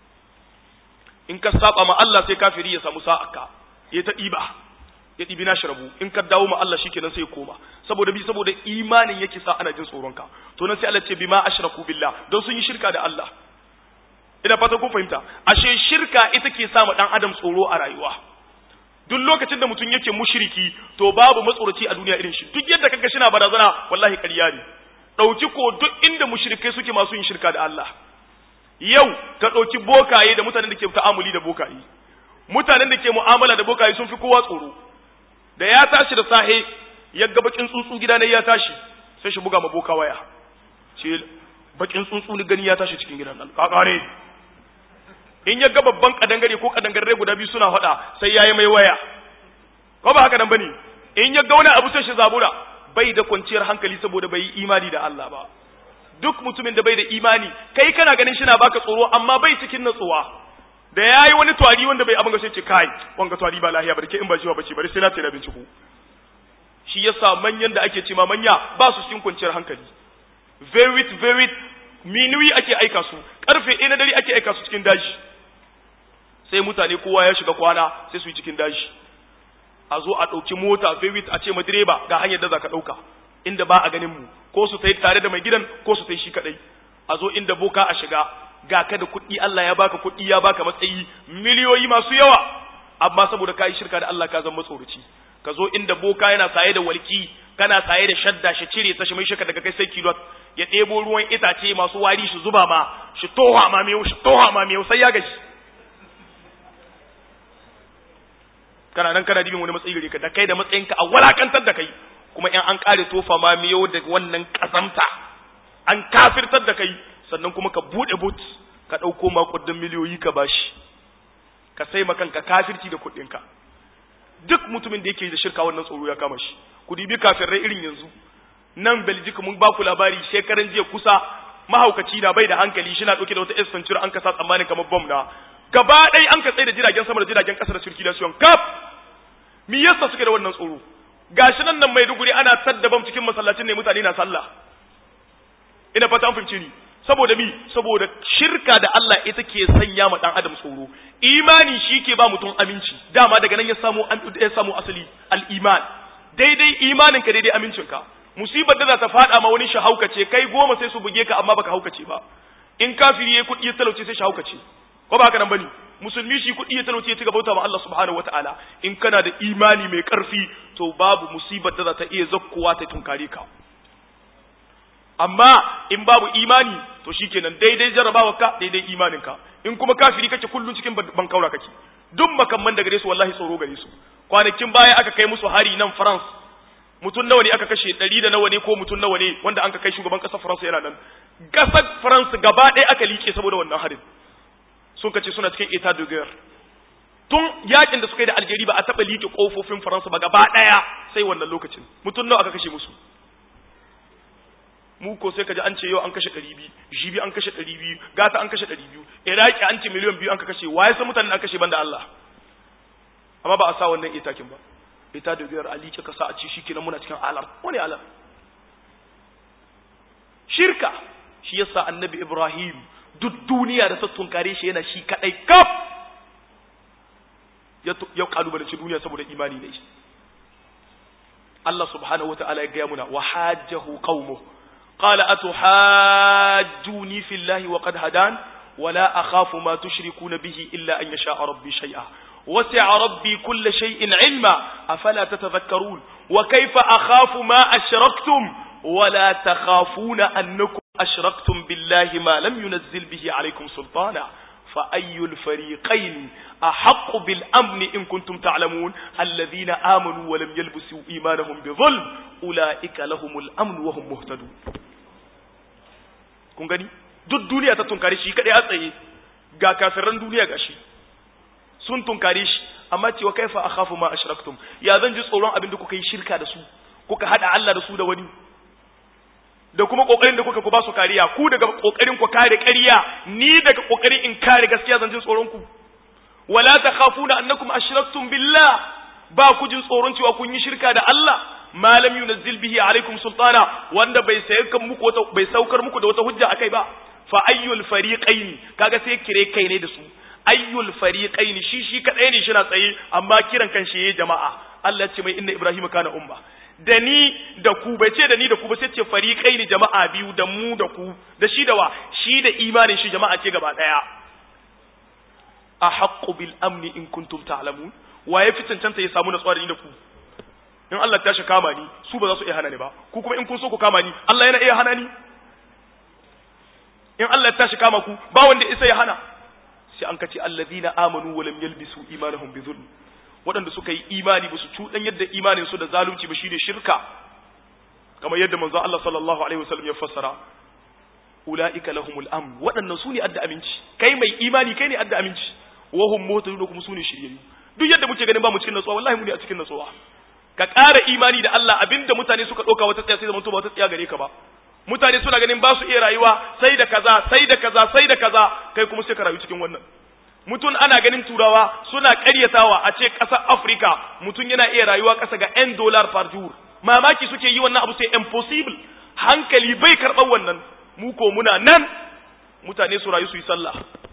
in ka saba ma Allah sai kafiri ya samu sa'aka ya ta ɗiba ya ɗibi na shirabu in ka dawo ma Allah shikenan sai ya koma saboda bi saboda imanin yake sa ana jin tsoron ka to nan sai Allah ce bima ashraku billah don sun yi shirka da Allah ina fata kun fahimta ashe shirka ita ke sa ma dan adam tsoro a rayuwa duk lokacin da mutum yake mushriki to babu matsoraci a duniya irin shi duk yadda kaga shi na barazana wallahi ƙarya ne dauki ko duk inda mushrikai suke masu yin shirka da Allah yau ka dauki bokaye da mutanen da ke ta'amuli da bokaye mutanen da ke mu'amala da bokaye sun fi kowa tsoro da ya tashi da sahe ya ga bakin tsuntsu gida ne ya tashi sai shi buga ma boka waya ce bakin tsuntsu ni gani ya tashi cikin gidan nan kakare in ya ga babban kadangare ko kadangare guda biyu suna faɗa sai yayi mai waya ko ba haka nan bane in ya ga wani abu sai shi zabura bai da kwanciyar hankali saboda bai yi imani da Allah ba duk mutumin da bai da imani kai kana ganin shi na baka tsoro amma bai cikin natsuwa da yayi wani twari wanda bai abin ga sai ce kai wanga twari ba lahiya barke in ba jiwa bace bari sai na tsira binciko shi yasa manyan da ake cewa manya ba su cikin kwanciyar hankali very very minuyi ake aika su karfe 1 na dare ake aika su cikin daji sai mutane kowa ya shiga kwana sai su yi cikin daji a zo a ɗauki mota very a ce ma direba ga hanyar da za ka ɗauka inda ba a ganin mu ko su tai tare da mai gidan ko su tai shi kadai a zo inda boka a shiga ga ka da kuɗi Allah ya baka kuɗi ya baka matsayi miliyoyi masu yawa amma saboda ka yi shirka da Allah ka zama matsoroci ka zo inda boka yana saye da walki kana saye da shadda shi cire ta shi mai shaka daga kai sai kilot ya ɗebo ruwan itace masu wari shi zuba ma shi toha ma miyau shi toha ma miyau sai ya gaji kana nan kana dibin wani matsayi gare ka da kai da matsayinka a walakantar da kai kuma in an kare tofa ma miyau da wannan kasamta an kafirtar da kai sannan kuma ka bude but ka ɗauko makudin miliyoyi ka bashi ka sai kanka kafirci da kuɗinka duk mutumin da yake da shirka wannan tsoro ya kama shi ku dibi kafirai irin yanzu nan Belgium mun ba ku labari shekaran jiya kusa mahaukaci na bai da hankali shi na ɗauke da wata esfantur an kasa tsammanin kamar bom na gaba ɗaya an ka tsaye da jiragen sama da jiragen ƙasa da circulation kaf me yasa suke da wannan tsoro gashi nan nan Maiduguri ana tadda bam cikin masallacin ne mutane na sallah ina fata an fahimce ni saboda mi saboda shirka da Allah ita ke sanya ma dan adam tsoro imani shi ke ba mutum aminci dama daga nan ya samu ya samu asali al-iman daidai imanin ka daidai amincin ka musibar da za ta fada ma wani shi haukace kai goma sai su buge ka amma baka haukace ba in kafiri yayi kudi ya talauce sai shi haukace ko ba haka nan bane musulmi shi kudi ya talauce ya ci bauta ma Allah subhanahu wataala in kana da imani mai karfi to babu musibar da za ta iya zakkowa ta tunkare ka amma in babu imani to shikenan daidai jarabawa ka daidai imanin ka in kuma kafiri kake kullun cikin bankaura kake duk makamman da gare su wallahi tsoro gare su kwanakin baya aka kai musu hari nan France mutum nawa ne aka kashe ɗari da nawa ne ko mutum nawa ne wanda an ka kai shugaban ƙasar France yana nan ƙasar France gaba ɗaya aka liƙe saboda wannan harin sun kace suna cikin état de guerre tun yakin da suka yi da Algeria ba a taɓa liƙe ƙofofin France ba gaba ɗaya sai wannan lokacin mutum nawa aka kashe musu mu ko sai kaji an ce yau an kashe ɗari biyu jibi an kashe ɗari biyu gata an kashe ɗari biyu iraki an ce miliyan biyu an ka kashe waye san mutanen an kashe banda Allah amma ba a sa wannan itakin ba ita da biyar ali ka sa a ci shi kenan muna cikin alam wani alam shirka shi yasa annabi ibrahim duk duniya da sattun kare shi yana shi kadai kaf ya kalubalanci duniya saboda imani ne shi Allah subhanahu wata'ala ya gaya muna wa hajjahu qaumuhu qala atuhajjuni fillahi wa qad hadan ولا أخاف ما تشركون به إلا أن يشاء ربي شيئا وسع ربي كل شيء علما أفلا تتذكرون وكيف أخاف ما أشركتم ولا تخافون أنكم أشركتم بالله ما لم ينزل به عليكم سلطانا فأي الفريقين أحق بالأمن إن كنتم تعلمون الذين آمنوا ولم يلبسوا إيمانهم بظلم أولئك لهم الأمن وهم مهتدون kun gani duk duniya ta tunkare shi kadai a tsaye ga kafiran duniya gashi sun tunkare shi amma cewa kaifa akhafu ma ashraktum ya zan ji tsoron abin da kuka yi shirka da su kuka hada Allah da su da wani da kuma kokarin da kuka ku ba su kariya ku daga kokarin ku kare ƙarya ni daga kokarin in kare gaskiya zan jin tsoron ku wala takhafuna annakum ashraktum billah ba ku jin tsoron cewa kun yi shirka da Allah ma lam yunzil bihi alaikum sultana wanda bai sayar muku wata bai saukar muku da wata hujja akai ba fa ayyul fariqaini kaga sai kire kai ne da su ayyul fariqaini shi shi kadai ne shi na tsaye amma kiran kan shi jama'a Allah ya ce mai inna ibrahim kana umma da ni da ku bai ce da ni da ku ba sai ce fariqaini jama'a biyu da mu da ku da shi da wa shi da imanin shi jama'a ce gaba daya ahaqqu bil amni in kuntum ta'lamun wa ya fi cancanta ya samu natsuwa da ni da ku in Allah ta shi kama ni su ba za su iya hana ni ba ku kuma in kun so ku kama ni Allah yana iya hana ni in Allah ta shi kama ku ba wanda isa ya hana sai an kace alladhina amanu wa lam yalbisu imanahum bi dhulm waɗanda suka yi imani ba su cuɗan yadda imanin su da zalunci ba shine shirka kamar yadda manzo Allah sallallahu alaihi wasallam ya fassara ulaika lahumul amn waɗannan su ne adda aminci kai mai imani kai ne adda aminci wa hum muhtadun kuma su ne shiryayyu duk yadda muke ganin ba mu cikin natsuwa wallahi mu ne a cikin natsuwa ka ƙara imani da Allah abinda mutane suka ɗauka wata tsaya sai zama ba wata tsaya gare ka ba mutane suna ganin ba su iya rayuwa sai da kaza sai da kaza sai da kaza kai kuma sai ka rayu cikin wannan mutum ana ganin turawa suna ƙaryatawa a ce ƙasar Afirka mutum yana iya rayuwa ƙasa ga 'yan dollar per jour mamaki suke yi wannan abu sai impossible hankali bai karɓar wannan mu ko muna nan mutane su rayu su yi sallah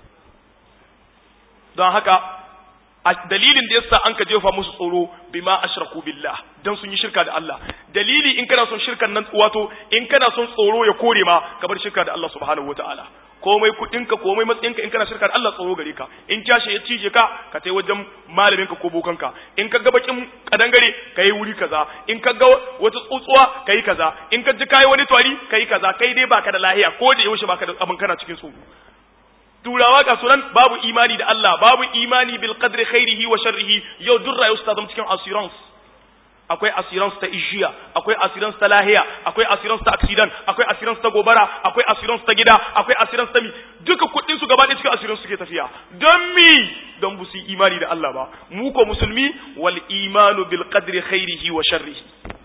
don haka a dalilin da yasa an ka jefa musu tsoro bima ashraku billah dan sun yi shirka da Allah dalili in kana son shirkan nan wato in kana son tsoro ya kore ma ka bar shirka da Allah subhanahu wataala komai kudinka komai matsayinka in kana shirka da Allah tsoro gare ka in kyashe ya cije ka ka tai wajen malamin ka ko bokanka in ka ga bakin kadangare kai wuri kaza in ka ga wata tsutsuwa kai kaza in ka ji kai wani twari kai kaza kai dai baka da lahiya ko da yaushe baka da abin kana cikin su turawa ga sunan babu imani da Allah babu imani bil qadri khairihi wa sharrihi yau duk rayuwar ta zama cikin assurance akwai assurance ta ijiya akwai assurance ta lahiya akwai assurance ta accident akwai assurance ta gobara akwai assurance ta gida akwai assurance ta mi duka kuɗin su gaba ɗaya cikin assurance suke tafiya don mi don bu su imani da Allah ba mu ko musulmi wal imanu bil qadri khairihi wa sharrihi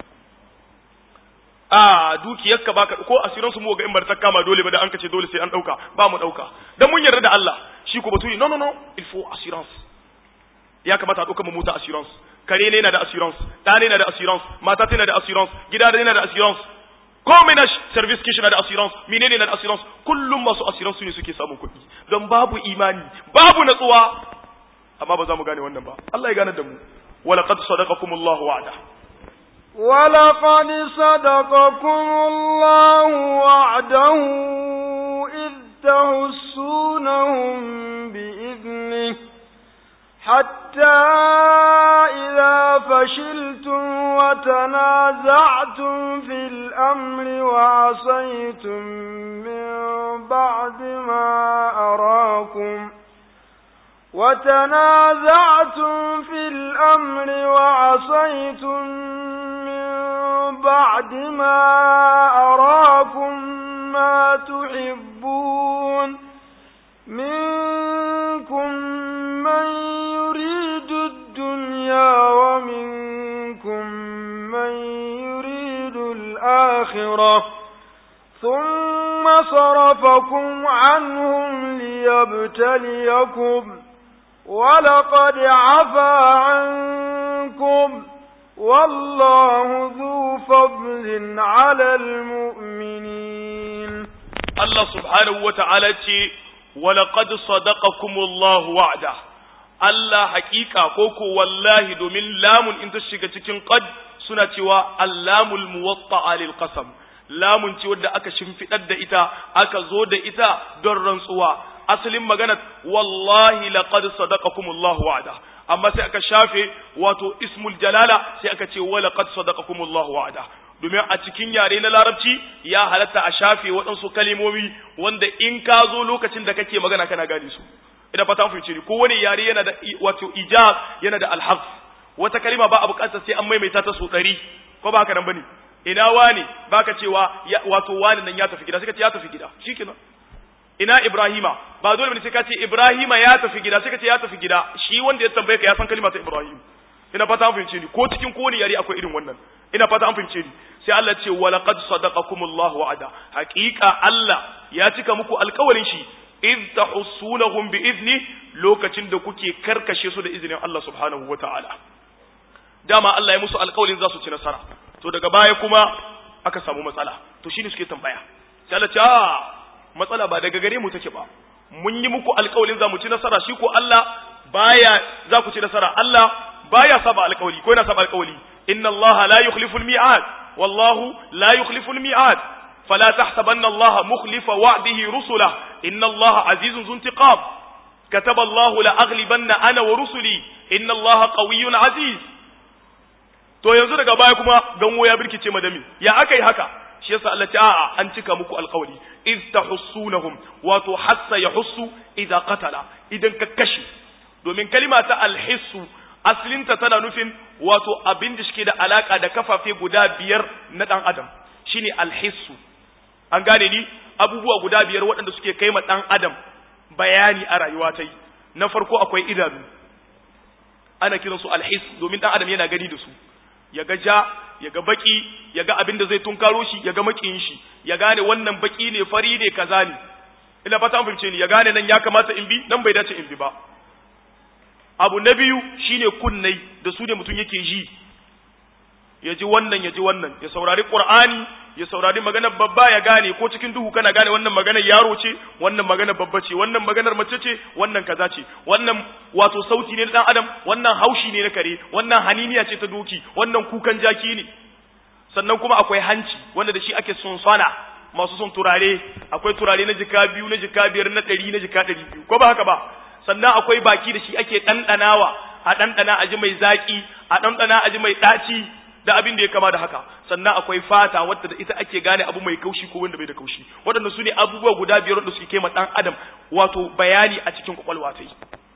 a dukiyarka baka ko asiransu mu ga in bar ta kama dole ba da an kace dole sai an dauka ba mu dauka dan mun yarda da Allah shi ko baturi no no no il faut assurance ya kamata a dauka mu mota assurance kare ne yana da assurance da ne yana da assurance mata tana da assurance gida ne yana da assurance komai na service kishi na da assurance menene na da assurance kullum masu assurance ne suke samun kuɗi don babu imani babu natsuwa amma ba za mu gane wannan ba Allah ya gane da mu ولقد صدقكم الله وعده ولقد صدقكم الله وعده إذ تحسونهم بإذنه حتى إذا فشلتم وتنازعتم في الأمر وعصيتم من بعد ما أراكم وتنازعتم في الأمر وعصيتم من بعد ما أراكم ما تحبون منكم من يريد الدنيا ومنكم من يريد الآخرة ثم صرفكم عنهم ليبتليكم ولقد عفا عنكم والله ذو فضل على المؤمنين الله سبحانه وتعالى ولقد صدقكم الله وعده Allah hakika koko wallahi domin lamun in ta shiga cikin qad suna cewa allamul muwatta'a lil qasam lamun ce wadda aka shimfidar da ita aka zo da ita don rantsuwa asalin magana wallahi laqad sadaqakumullahu wa'ada amma sai aka shafe wato ismul jalala sai aka ce wa laqad sadaqakumullahu wa'ada domin a cikin yare na larabci ya halatta a shafe waɗansu kalimomi wanda in ka zo lokacin da kake magana kana gane su ina fata mun fice ni ko wani yare yana da wato ijab yana da alhaf wata kalima ba a bukatar sai an maimaita ta so ɗari ko ba haka nan bane ina wani baka cewa wato wani nan ya tafi gida sai ka ce ya tafi gida shikenan ina Ibrahima ba dole bane sai ka ce Ibrahima ya tafi gida sai ka ce ya tafi gida shi wanda ya tambaye ka ya san kalma ta Ibrahim ina fata an fahimce ni ko cikin kowane yare akwai irin wannan ina fata an fahimce ni sai Allah ce wa laqad sadaqakumullahu wa'ada haqiqa Allah ya cika muku alƙawarin shi id tahussunahum bi izni lokacin da kuke karkashe su da izinin Allah subhanahu wata'ala dama Allah ya musu alƙawarin za su ci nasara to daga baya kuma aka samu matsala to shine suke tambaya sai Allah ce a matsala ba daga gare mu take ba mun yi muku alƙawarin za mu ci nasara shi ko Allah baya za ku ci nasara Allah baya saba alƙawari ko yana saba alƙawari inna Allah la yukhlifu al-mi'ad wallahu la yukhlifu al-mi'ad fala tahsabanna Allah mukhlifa wa'dihi rusula inna Allah azizun zu intiqam كتب الله لأغلبن أنا ورسلي إن الله قوي عزيز to yanzu daga baya kuma ganwo ya birkice madami ya aka yi haka shi yasa Allah ta a'a an cika muku alƙawari iz tahussunahum wato hassa yahussu idza qatala idan ka kashe domin kalima ta alhissu aslinta tana nufin wato abin da shike da alaka da kafafe guda biyar na dan adam shine alhissu an gane ni abubuwa guda biyar waɗanda suke kai ma dan adam bayani a rayuwa ta yi na farko akwai idanu ana kiransu alhis domin dan adam yana gani da su ya ga ja ya ga baki ya ga abin da zai tunkaro shi ya ga makiyin shi ya gane wannan baki ne fari ne kaza ne ina fata an fahimce ni ya gane nan ya kamata in bi nan bai dace in bi ba abu na biyu shine kunnai da su ne mutum yake ji ya ji wannan ya ji wannan ya saurari qur'ani ya saurari maganar babba ya gane ko cikin duhu kana gane wannan maganar yaro ce wannan maganar babba ce wannan maganar mace ce wannan kaza ce wannan wato sauti ne na dan adam wannan haushi ne na kare wannan haniniya ce ta doki wannan kukan jaki ne sannan kuma akwai hanci wanda da shi ake sonsana masu son turare akwai turare na jika biyu na jika biyar na ɗari na jika ɗari biyu ko ba haka ba sannan akwai baki da shi ake ɗanɗanawa a ɗanɗana a ji mai zaƙi a ɗanɗana a ji mai ɗaci da abin da ya kama da haka sannan akwai fata wadda da ita ake gane abu mai kaushi ko wanda bai da kaushi waɗanda su ne abubuwa guda biyar wanda suke kema ɗan adam wato bayani a cikin kwakwalwa ta yi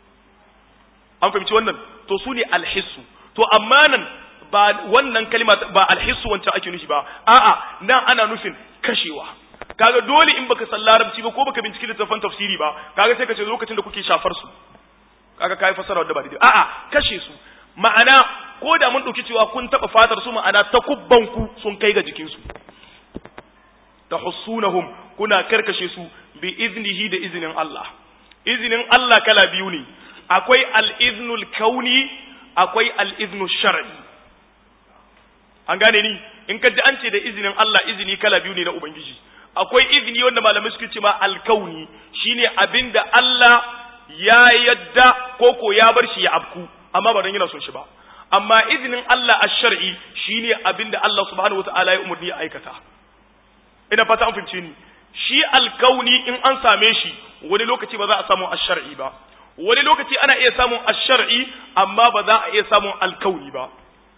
an fahimci wannan to su ne alhissu to amma nan ba wannan kalima ba alhissu wancan ake nufi ba a'a nan ana nufin kashewa kaga dole in baka san larabci ba ko baka binciki littafin tafsiri ba kaga sai ka ce lokacin da kuke shafar su kaga kai fasara wadda ba daidai a'a kashe su ma'ana ko da mun ɗauki cewa kun taɓa fatar su ma'ana ta kubbanku sun kai ga jikinsu ta hussunahum kuna karkashe su bi iznihi da izinin Allah izinin Allah kala biyu ne akwai al-iznul kauni akwai al-iznul shar'i an gane ni in ka ji an ce da izinin Allah izini kala biyu ne na ubangiji akwai izini wanda malamai suke ce ma al-kauni shine abinda Allah ya yadda koko ya bar shi ya abku amma ba don yana son shi ba amma izinin Allah a shar'i shine abinda Allah subhanahu wataala ya umarni ya aikata ina fata an fahimce ni shi alkauni in an same shi wani lokaci ba za a samu a shar'i ba wani lokaci ana iya samun a shar'i amma ba za a iya samun alkauni ba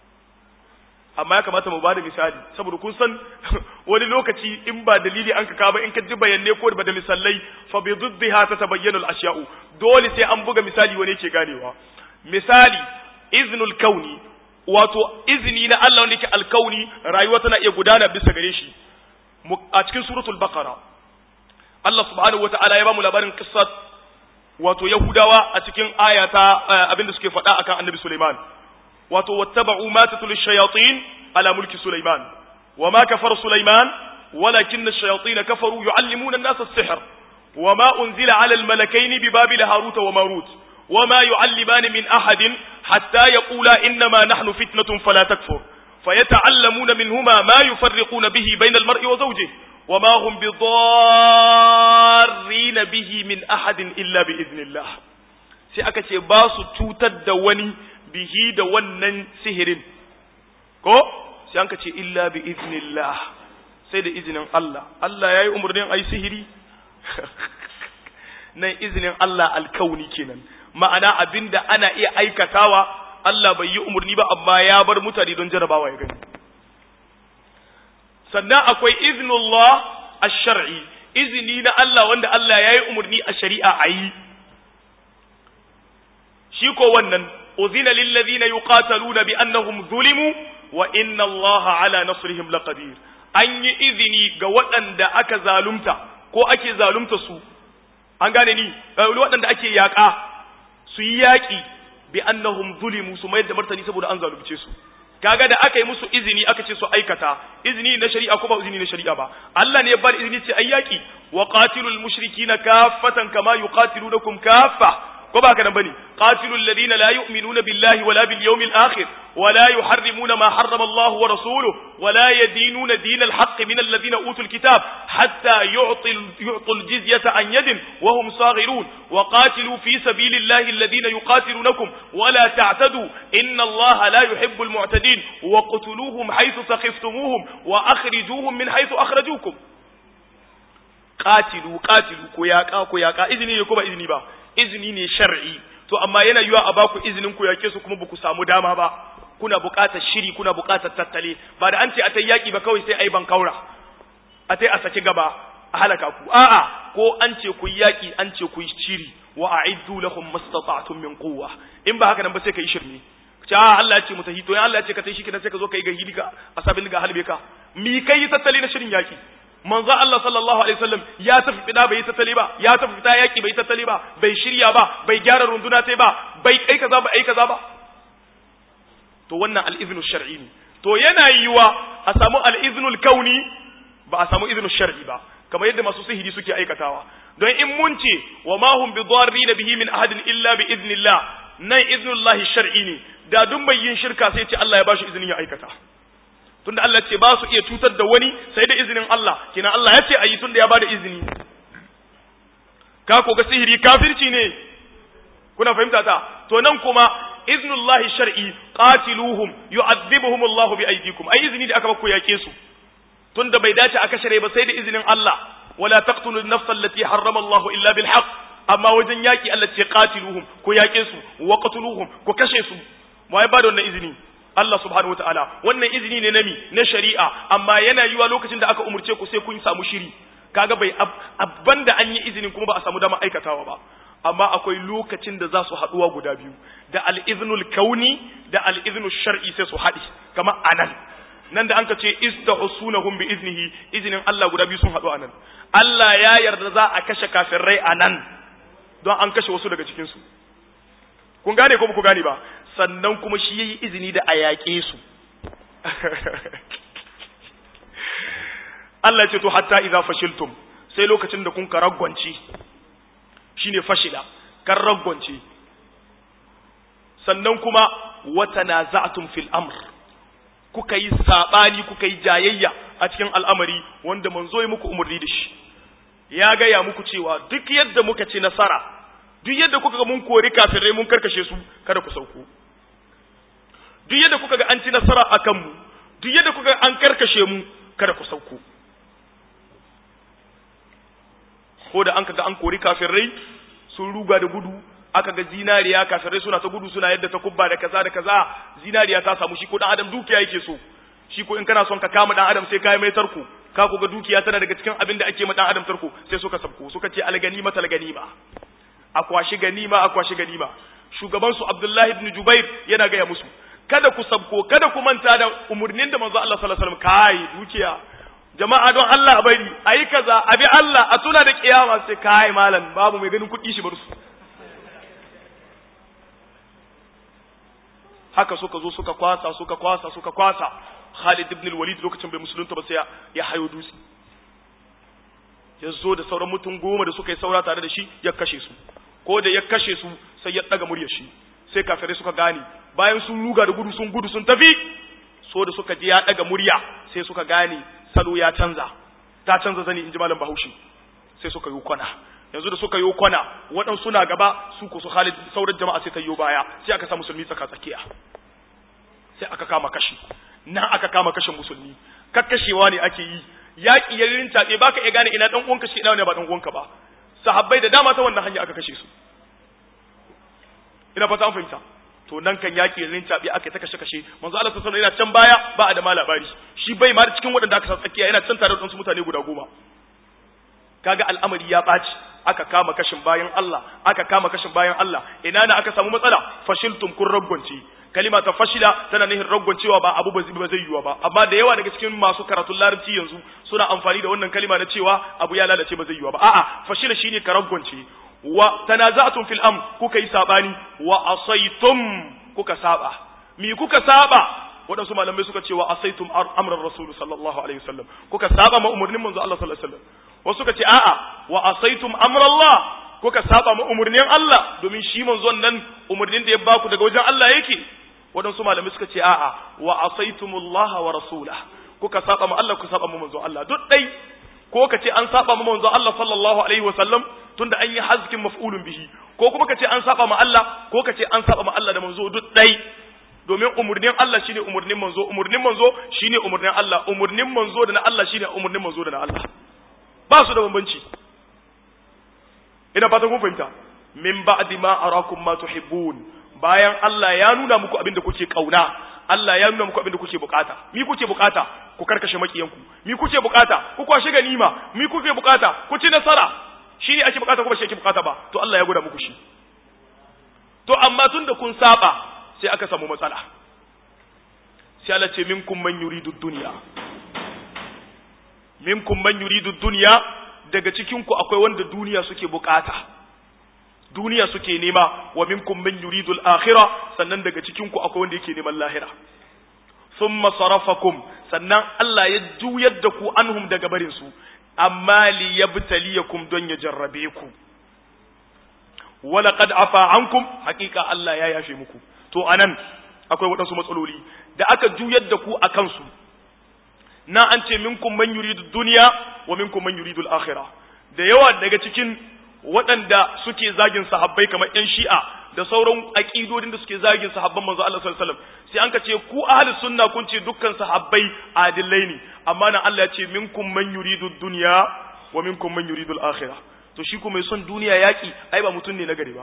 amma ya kamata mu bada misali saboda kun san wani lokaci in ba dalili an kaka ba in ka ji bayanai ko ba da misalai fa bi diddiha tatabayyanu al-ashya'u dole sai an buga misali wani yake ganewa misali iznul kauni wato izini na Allah wanda yake alkauni rayuwa tana iya gudana bisa gare shi a cikin suratul baqara Allah subhanahu wata'ala ya ba mu labarin qissat wato yahudawa a cikin ayata abinda suke faɗa akan annabi Sulaiman wato wattaba'u ma tatul shayatin ala mulki Sulaiman wama kafara Sulaiman walakin ash-shayatin kafaru yu'allimuna an-nasa as-sihr wama unzila 'ala al-malakaini bi babil harut wa marut وما يعلمان من أحد حتى يقولا إنما نحن فتنة فلا تكفر فيتعلمون منهما ما يفرقون به بين المرء وزوجه وما هم بضارين به من أحد إلا بإذن الله sai aka ce ba su cutar da wani bihi da wannan sihirin ko sai an ka ce illa bi iznillah sai da izinin Allah Allah yayi umurnin ayi sihiri nan izinin Allah alkauni kenan ma'ana abinda ana iya aikatawa Allah bai yi umurni ba amma ya bar mutane don jarabawa ya gani sannan akwai iznullah ash-shar'i izini na Allah wanda Allah yayi umurni a shari'a ayi shi ko wannan uzina lil ladina yuqataluna bi annahum zulimu wa inna Allah ala nasrihim laqadir an yi izini ga waɗanda aka zalunta ko ake zalunta su an gane ni waɗanda ake yaƙa su yi yaƙi bi annahum zulimu su mayar da martani saboda an zalunce su kaga da aka yi musu izini aka ce su aikata izini na shari'a ko ba izini na shari'a ba Allah ne ya bar izini ce ayyaki wa qatilul mushrikina kaffatan kama yuqatilunakum kaffa ko ba kana bane qatilul ladina la yu'minuna billahi wala bil yawmil akhir wala yuharrimuna ma harrama Allah wa rasuluhu wala yadinuna dinal haqq min alladhina utul kitab hatta yu'til yu'tul jizyata an yadin wa hum saghirun wa qatilu fi sabilillahi alladhina yuqatilunakum wala ta'tadu inna Allah la yuhibbul mu'tadin wa qutuluhum haythu thaqiftumuhum wa akhrijuhum min haythu akhrajukum qatilu qatilu ko yaqa ko yaqa izini ne ko ba izini ba izini ne shar'i to amma yana yiwa a baku izinin ku yake su kuma baku samu dama ba kuna buƙatar shiri kuna buƙatar tattale ba da an ce a ta yaƙi ba kawai sai ai ban kaura a ta a saki gaba a halaka ku a'a ko an ce ku yaƙi an ce ku shiri wa a'iddu lahum mastata'tum min quwwa in ba haka nan ba sai kai shirme ta Allah ya ce mutahi to ya Allah ya ce ka tai shi kidan sai ka zo kai ga hidika a sabin ga halbe ka mi kai tattale na shirin yaƙi manzo Allah sallallahu alaihi wasallam ya tafi fida bai tattali ba ya tafi fita yaki bai tattali ba bai shirya ba bai gyara runduna tai ba bai kai kaza ba ai kaza ba to wannan al-iznu shar'i ne to yana yiwa a samu al-iznul kauni ba a samu iznu shar'i ba kamar yadda masu sihiri suke aikatawa don in mun ce wa ma hum bi dharrin bihi min ahadin illa bi iznillah nan iznullahi shar'i ne da duk mai yin shirka sai ce Allah ya bashi izinin ya aikata tunda Allah ce ba su iya cutar da wani sai da izinin Allah kina Allah ya ce ayi tunda ya bada izini ka ko ga sihiri kafirci ne kuna fahimta ta to nan kuma iznullahi shar'i qatiluhum yu'adhibuhum Allah bi aydikum ai izini da aka baku yake su tunda bai dace aka share ba sai da izinin Allah wala taqtulun nafsa allati harrama Allah illa bil haqq amma wajen yaki Allah ce qatiluhum ko yake su wa qatuluhum ko kashe su wai ba da wannan izini Allah subhanahu wataala wannan izini ne nami na shari'a amma yana yiwa lokacin da aka umurce ku sai kun samu shiri kaga bai abban da an yi izinin kuma ba a samu dama aikatawa ba amma akwai lokacin da za su haduwa guda biyu da al-iznul kauni da al-iznul shar'i sai su haɗi kamar anan nan da anka ce istahsunahum bi iznihi izinin Allah guda biyu sun haɗu anan Allah ya yarda za a kashe kafirai anan don an kashe wasu daga cikin su kun gane ko ba ku gane ba sannan kuma shi yayi izini da a yaƙe su Allah ya ce to hatta idza fashiltum sai lokacin da kun karagwanci shine fashila kan ragwanci sannan kuma wata naza'tum fil amr kuka yi sabani kuka yi jayayya a cikin al'amari wanda manzo ya muku umarni da shi ya gaya muku cewa duk yadda muka ci nasara duk yadda kuka ga mun kori kafirai mun karkashe su kada ku sauko duk yadda kuka ga an ci nasara a kanmu duk yadda kuka ga an karkashe mu kada ku sauko ko da an kaga an kori kafirai sun ruga da gudu aka ga zinariya kafirai suna ta gudu suna yadda ta kubba da kaza da kaza zinariya ta samu shi ko dan adam dukiya yake so shi ko in kana son ka kama dan adam sai kai mai tarko ka ko ga dukiya tana daga cikin abin da ake ma dan adam tarko sai suka sabko suka ce alganima tal ganima akwashi ganima akwashi ganima shugaban su Abdullahi ibn Jubair yana gaya musu kada ku sabko kada ku manta da umurnin da manzo Allah sallallahu alaihi wasallam kai dukiya jama'a don Allah a bari ayi kaza abi Allah a tuna da kiyama sai kai malam babu mai ganin kuɗi shi bar su haka suka zo suka kwasa suka kwasa suka kwasa Khalid ibn al-Walid lokacin bai musulunta ba sai ya hayo dutse ya zo da sauran mutum goma da suka yi saura tare da shi ya kashe su ko da ya kashe su sai ya daga muryar shi sai kafirai suka gane bayan sun ruga da gudu sun gudu sun tafi so da suka ji ya daga murya sai suka gane salo ya canza ta canza zani in ji malam Bahaushe sai suka yi kwana yanzu da suka yi kwana waɗansu na gaba su ko su Khalid sauran jama'a sai ta yi baya sai aka sa musulmi tsaka tsakiya sai aka kama kashi nan aka kama kashe musulmi kakkashewa ne ake yi yaƙi ya rintaɓe baka iya gane ina dan uwanka shi ina ne ba dan uwanka ba sahabbai da dama ta wannan hanya aka kashe su ina fata an fahimta to nan kan yaƙi ya rintaɓe aka ta kashe kashe manzo Allah sallallahu alaihi yana can baya ba a da ma labari shi bai ma cikin waɗanda aka sa tsakiya yana can tare da wasu mutane guda goma kaga al'amari ya ɓaci aka kama kashin bayan Allah aka kama kashin bayan Allah ina na aka samu matsala fashiltum kun ragwance kalima ta fashila tana nihin ragwancewa ba abu ba zai yiwa ba amma da yawa daga cikin masu karatun larabci yanzu suna amfani da wannan kalima na cewa abu ya lalace ba zai yiwa ba a'a fashila shine ka ragwance wa tanaza'tum fil am kuka yi sabani wa asaitum kuka saba mi kuka saba waɗansu malamai suka ce wa asaitum amran rasul sallallahu alaihi wasallam kuka saba ma umurnin manzo Allah sallallahu alaihi wasallam wasu suka ce a'a wa asaitum amrallah kuka saba ma umurnin Allah domin shi manzon nan umurnin da ya baku daga wajen Allah yake waɗansu malamai suka ce a'a wa asaitumullah wa rasulah kuka saba ma Allah kuka saba ma manzon Allah duk dai ko ka ce an saba ma manzon Allah sallallahu alaihi wasallam tunda an yi hazkin maf'ulun bihi ko kuma ka ce an saba ma Allah ko ka ce an saba ma Allah da manzo duk dai domin umurnin Allah shine umurnin manzo umurnin manzo shine umurnin Allah umurnin manzo da na Allah shine umurnin manzo da na Allah ba su da bambanci ina fatan kun fahimta min ba'di ma arakum ma tuhibbun bayan Allah ya nuna muku abin da kuke kauna Allah ya nuna muku abin da kuke bukata mi kuke bukata ku karkashe makiyanku mi kuke bukata ku kwashe ganima mi kuke bukata ku ci nasara shi ne ake bukata ko ba shi ake bukata ba to Allah ya gwada muku shi to amma tunda kun saba sai aka samu matsala sai Allah ce minkum man yuridu dunya minkum man yuridu dunya daga cikin ku akwai wanda duniya suke bukata duniya suke nema wa minkum man yuridu al-akhirah sannan daga cikin ku akwai wanda yake neman lahira thumma sarafakum sannan Allah ya juyar da ku anhum daga barin su amma li yabtaliyakum don ya jarrabe ku wala qad afa ankum hakika Allah ya yafe muku to anan akwai waɗansu matsaloli da aka juyar da ku a kansu na an ce minkum man yuridu dunya wa minkum man yuridu al-akhirah da yawa daga cikin waɗanda suke zagin sahabbai kamar ƴan shi'a da sauran aqidodin da suke zagin sahabban manzo Allah sallallahu alaihi wasallam sai an ka ce ku ahlus sunna kun ce dukkan sahabbai adillai ne amma nan Allah ya ce minkum man yuridu dunya wa minkum man yuridu al-akhirah to shi kuma mai son duniya yaki ai ba mutum ne na gari ba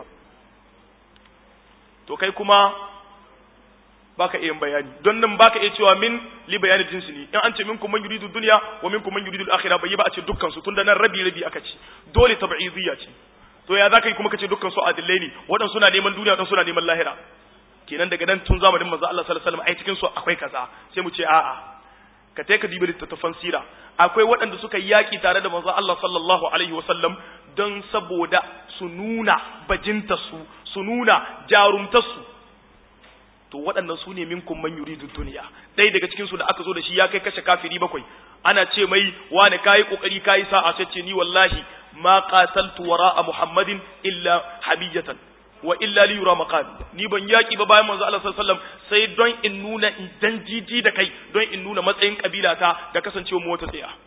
to kai kuma baka iya bayani don nan baka iya cewa min li bayani jinsi ne in an ce minkum man yuridu dunya wa minkum man yuridu al-akhirah bai ba a ce dukkan su tunda nan rabi rabi aka ce dole tab'idiyya ce to ya zaka yi kuma kace dukkan su adillai ne wadan suna neman duniya wadan suna neman lahira kenan daga nan tun zamanin manzo Allah sallallahu alaihi wasallam ai cikin su akwai kaza sai mu ce a'a ka tai ka dibi littattafan sira akwai waɗanda suka yaki tare da manzo Allah sallallahu alaihi wasallam don saboda su nuna bajinta su su nuna jarumtar su to waɗannan su ne minkum man yuridu duniya dai daga cikin su da aka zo da shi ya kai kashe kafiri bakwai ana ce mai wani kayi kokari kayi sa'a sai ce ni wallahi ma qataltu wara'a muhammadin illa habiyatan wa illa li yura maqami ni ban yaki ba bayan manzo Allah sallallahu alaihi wasallam sai don in nuna in dan jiji da kai don in nuna matsayin kabila ta da kasancewa mu wata tsaya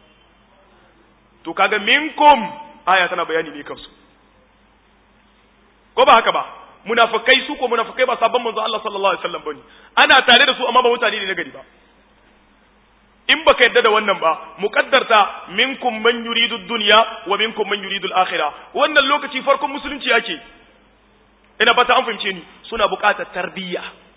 to kaga minkum aya tana bayani ne kansu ko ba haka ba munafikai su ko munafikai ba sabon manzo Allah sallallahu alaihi wasallam bane ana tare da su amma ba mutane ne na gari ba in baka yadda da wannan ba muqaddarta minkum man yuridu dunya wa minkum man yuridu al-akhirah wannan lokaci farkon musulunci yake ina fata an fahimce ni suna buƙatar tarbiyya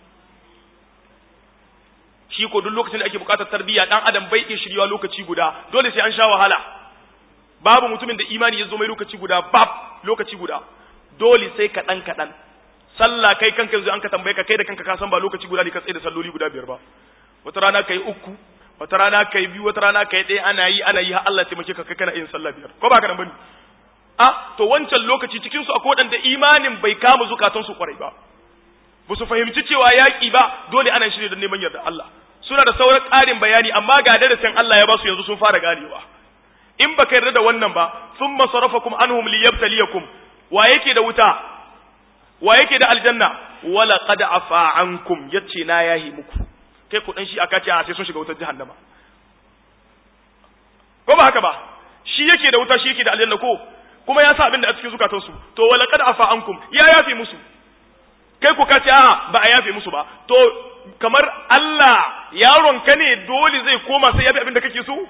shi ko duk lokacin da ake buƙatar tarbiyya dan adam bai iya shiryawa lokaci guda dole sai an sha wahala babu mutumin da imani ya zo mai lokaci guda bab lokaci guda dole sai kaɗan kaɗan sallah kai kanka yanzu an ka tambaye ka kai da kanka ka san ba lokaci guda ne ka tsaye da salloli guda biyar ba wata rana kai uku wata rana kai biyu wata rana kai ɗaya ana yi ana yi har Allah taimake ka kai kana yin sallah biyar ko ba ka nan bane a to wancan lokaci cikin su akwai waɗanda imanin bai kama zukatan su kwarai ba ba su fahimci cewa yaƙi ba dole ana shirye da neman yarda Allah suna da sauran ƙarin bayani amma ga darasin Allah ya ba su yanzu sun fara ganewa in baka yarda da wannan ba thumma sarafakum anhum liyabtaliyakum wa yake da wuta wa yake da aljanna wala qad afa ankum yace na yahi muku kai ku dan shi aka ce a sai sun shiga wutar jahannama ko ba haka ba shi yake da wuta shi yake da aljanna ko kuma ya sa abin da a cikin zukatansu to wala qad afa ankum ya yafi musu kai ku ka ce a ba a yafe musu ba to kamar Allah yaron ka ne dole zai koma sai yafe abin da kake so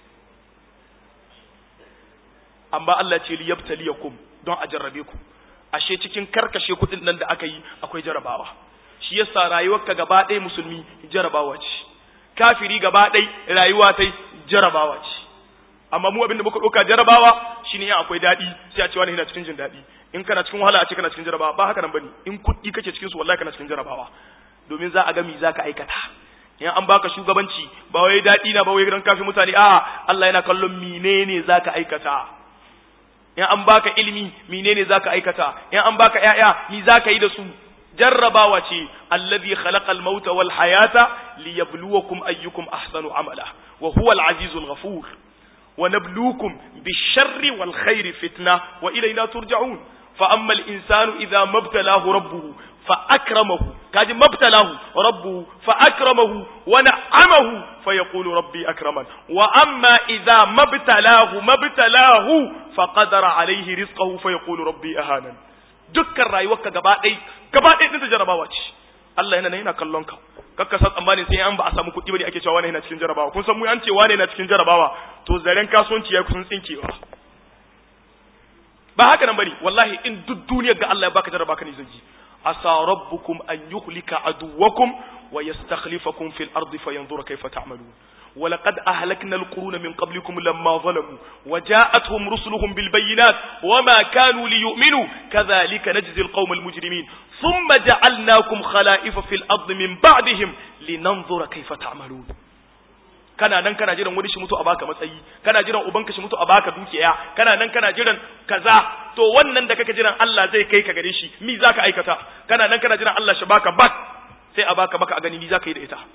amma Allah ce liyabtaliyakum don a jarrabe ku ashe cikin karkashe kuɗin nan da aka yi akwai jarabawa shi yasa rayuwarka gaba ɗaya musulmi jarabawa ce kafiri gaba ɗaya rayuwa ta jarabawa ce amma mu abinda muka ɗauka jarabawa shine in akwai daɗi sai a ce wani yana cikin jin daɗi in kana cikin wahala a ce kana cikin jarabawa ba haka nan bane in kuɗi kake cikin su wallahi kana cikin jarabawa domin za a ga me za ka aikata in an baka shugabanci ba wai daɗi na ba wai dan kafin mutane a Allah yana kallon menene za ka aikata in an baka ilimi menene za ka aikata in an baka ƴaƴa mi za ka yi da su jarrabawa ce allazi khalaqal mauta wal hayata liyabluwakum ayyukum ahsanu amala wa huwa al azizul ghafur wa nabluukum bish-sharri wal khairi fitna wa ilayna turja'un fa amma al insanu idha mabtalahu rabbuhu fa akramahu kaji mabtalahu rabbuhu fa akramahu wa na'amahu fa yaqulu rabbi akraman wa amma idha mabtalahu mabtalahu fa qadara alayhi rizqahu fa yaqulu rabbi ahanan dukkan rayuwarka gaba ɗaya gaba ɗaya ɗin jarabawa ce Allah yana yana kallon ka kakka san tsammanin sai an ba a samu kuɗi bane ake cewa wani yana cikin jarabawa kun san mu an ce wani yana cikin jarabawa to zaren kasuwanci ya kusan tsinkewa ba haka nan bane wallahi in duk duniyar ga Allah ya baka jaraba ka ne zai asa rabbukum an yuhlika aduwakum wa yastakhlifakum fil ardi fayanzura kayfa ta'malun ولقد أهلكنا القرون من قبلكم لما ظلموا وجاءتهم رسلهم بالبينات وما كانوا ليؤمنوا كذلك نجزي القوم المجرمين ثم جعلناكم خلائف في الأرض من بعدهم لننظر كيف تعملون kana nan kana jiran wani shi mutu a baka matsayi kana jiran ubanka shi mutu a baka dukiya kana nan kana jiran kaza to wannan da kake jiran Allah zai kai ka gare shi mi zaka aikata kana nan kana jiran Allah shi baka bak sai a baka baka a gani mi zaka yi da ita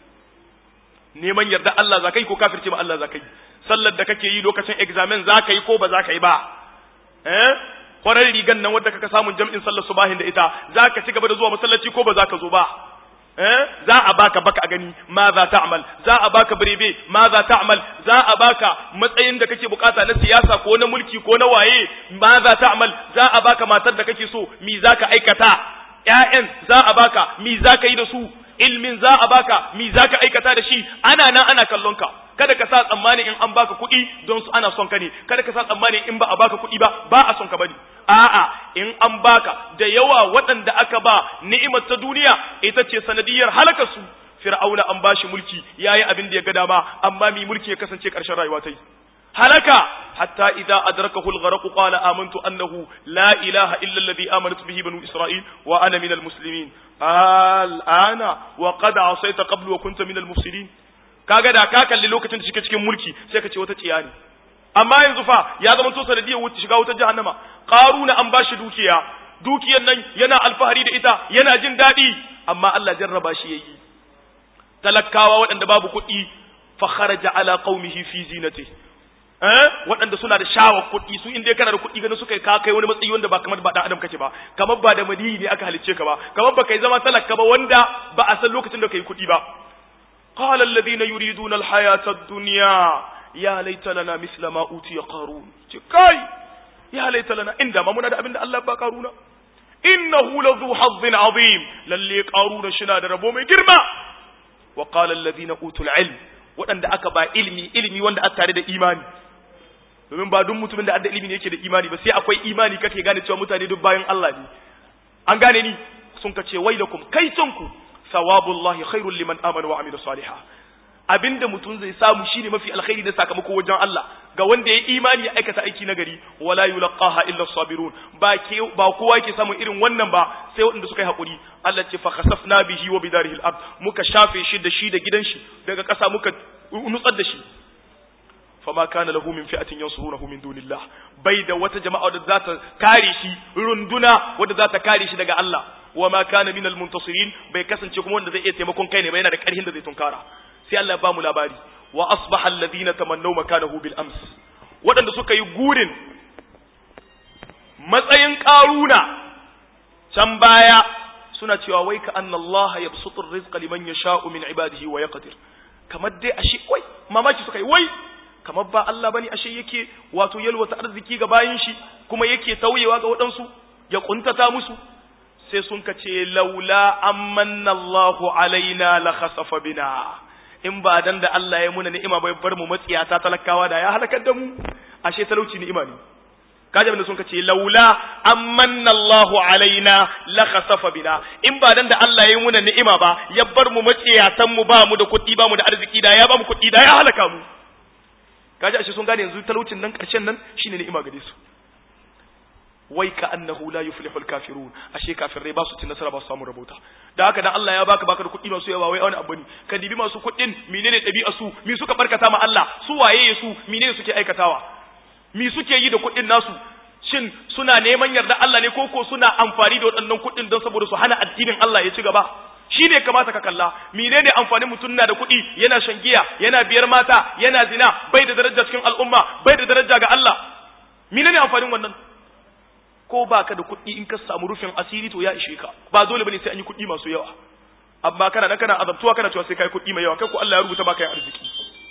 neman yarda Allah za ka yi ko kafirce ma Allah za ka yi sallar da kake yi lokacin examen za ka yi ko ba za ka yi ba eh kwarar rigan nan wadda kaka samun jam'in sallar subahin da ita za ka ci gaba da zuwa masallaci ko ba za ka zo ba eh za a baka baka a gani ma za ta amal za a baka birebe ma za ta amal za a baka matsayin da kake bukata na siyasa ko na mulki ko na waye ma za ta amal za a baka matar da kake so mi za ka aikata ƴaƴan za a baka mi za ka yi da su ilmin za a baka mi za ka aikata da shi ana nan ana kallon ka kada ka sa tsammani in an baka kuɗi don su ana son ka ne kada ka sa tsammani in ba a baka kuɗi ba ba a son ka bane a'a in an baka da yawa waɗanda aka ba ni'imar ta duniya ita ce sanadiyar halakar su fir'auna an bashi mulki yayi abin da ya ga dama amma mi mulki ya kasance ƙarshen rayuwa ta yi halaka hatta idza adrakahu al-gharq qala amantu annahu la ilaha illa alladhi amanat bihi banu isra'il wa ana minal muslimin al'ana wa qad asayta qablu wa kunta minal mufsidin kaga da ka kalli lokacin da shike cikin mulki sai ka ce wata tsiya ne amma yanzu fa ya zama to sanadiyar wuce shiga wutar jahannama qaruna an bashi dukiya dukiyar nan yana alfahari da ita yana jin daɗi amma Allah jarraba shi yayi talakawa waɗanda babu kuɗi fa kharaja ala qaumihi fi zinatihi eh waɗanda suna da shawar kuɗi su inda kana da kuɗi ganin suka ka kai wani matsayi wanda ba kamar ba dan adam kake ba kamar ba da madini ne aka halicce ka ba kamar ba kai zama talaka ba wanda ba a san lokacin da kai kuɗi ba qala alladhina yuriduna alhayata ad-dunya ya laita lana misla ma utiya qarun ce kai ya laita lana inda ma muna da abinda Allah ba qaruna innahu ladhu hazzin azim lalle qaruna shina da rabo mai girma wa qala alladhina utul ilm waɗanda aka ba ilimi ilimi wanda aka tare da imani domin ba duk mutumin da adda ilimi ne yake da imani ba sai akwai imani kake gane cewa mutane duk bayan Allah ne an gane ni sun ka ce wailakum kai ku sawabullahi khairul liman amana wa amila salihah abinda mutum zai samu shine mafi alkhairi da sakamako wajen Allah ga wanda ya imani ya aikata aiki nagari wala yulqaha illa sabirun ba ke ba kowa yake samun irin wannan ba sai wanda suka yi hakuri Allah ce fa khasafna bihi wa bidarihi al-ard muka shafe shi da shi da gidan shi daga ƙasa muka nutsar da shi fama kana lahu min fi'atin yansurunahu min dunillah bai da wata jama'a da za ta kare shi runduna wadda za ta kare shi daga Allah wa ma kana min al-muntasirin bai kasance kuma wanda zai iya taimakon kai ne ba yana da ƙarfin da zai tunkara sai Allah ya ba mu labari wa asbaha alladhina tamannaw makanahu bil ams waɗanda suka yi gurin matsayin ƙaruna can baya suna cewa wai ka anna Allah yabsutu ar-rizqa liman yasha'u min ibadihi wa yaqdir kamar dai ashe wai mamaki suka yi wai kamar ba Allah bane ashe yake wato yalwata arziki ga bayin shi kuma yake tauyewa ga waɗansu ya kuntata musu sai sun ka ce laula amanna Allahu alaina la khasafa bina in ba dan da Allah ya muna ni'ima bai bar mu matsiyata talakawa da ya halakar da mu ashe talauci ni'ima ne kaje abin da sun ce laula amanna Allahu alaina la khasafa bina in ba dan da Allah ya muna ni'ima ba ya bar mu matsiyatan mu ba mu da kuɗi ba mu da arziki da ya ba mu kuɗi da ya halaka mu kaje ashe sun gane yanzu talaucin nan karshen nan shine ni'ima gare su wai ka annahu la yuflihu al-kafirun ashe kafirai ba su cin nasara ba su samu rabota da haka dan Allah ya baka baka da kuɗi masu yawa wai wani abu ne ka dibi masu kuɗin menene ɗabi'a su mi suka barkata ma Allah su waye su menene suke aikatawa mi suke yi da kuɗin nasu shin suna neman yarda Allah ne koko suna amfani da waɗannan kuɗin don saboda su hana addinin Allah ya ci gaba shi ne kamata ka kalla menene amfanin mutum na da kuɗi yana shan giya yana biyar mata yana zina bai da daraja cikin al'umma bai da daraja ga Allah menene amfanin wannan ko baka da kuɗi in ka samu rufin asiri to ya ishe ka ba dole bane sai an yi kuɗi masu yawa amma kana nan kana azabtuwa kana cewa sai kai kuɗi mai yawa kai ko Allah ya rubuta baka yin arziki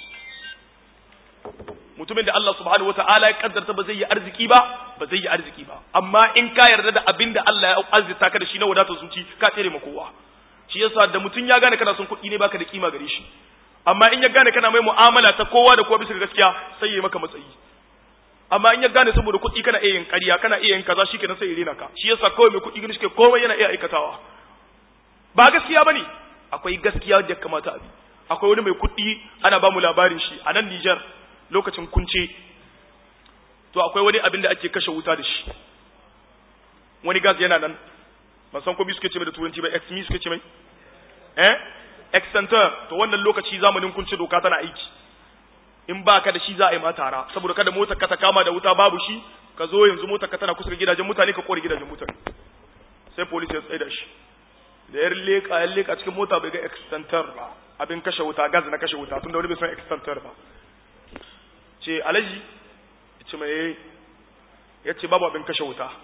mutumin da Allah subhanahu wata'ala ya kaddarta ba zai yi arziki ba ba zai yi arziki ba amma in ka yarda da abin da Allah ya arzita ka da shi na wadatar zuci ka tsere ma kowa shi yasa da mutum ya gane kana son kuɗi ne baka da kima gare shi amma in ya gane kana mai mu'amala ta kowa da kowa bisa ga gaskiya sai ya yi maka matsayi amma in ya gane saboda kuɗi kana iya yin ƙarya kana iya yin kaza shikenan sai ya rena ka shi yasa kawai mai kuɗi gani shike komai yana iya aikatawa ba gaskiya bane akwai gaskiya da kamata a bi akwai wani mai kuɗi ana ba mu labarin shi a nan Niger lokacin kunce to akwai wani abin da ake kashe wuta da shi wani gas yana nan ban san ko bi suke ce mai da turanci ba ex mi suke ce mai eh extenter to wannan lokaci zamanin kunce doka tana aiki in ba ka da shi za a yi ma tara saboda kada motar ka ta kama da wuta babu shi ka zo yanzu motar ka tana kusa da gidajen mutane ka kore gidajen mutane sai police ya tsaye da shi da yar leka ya leka cikin mota bai ga extenter ba abin kashe wuta gas na kashe wuta tunda wani bai san extenter ba ce alaji ya ce mai ya ce babu abin kashe wuta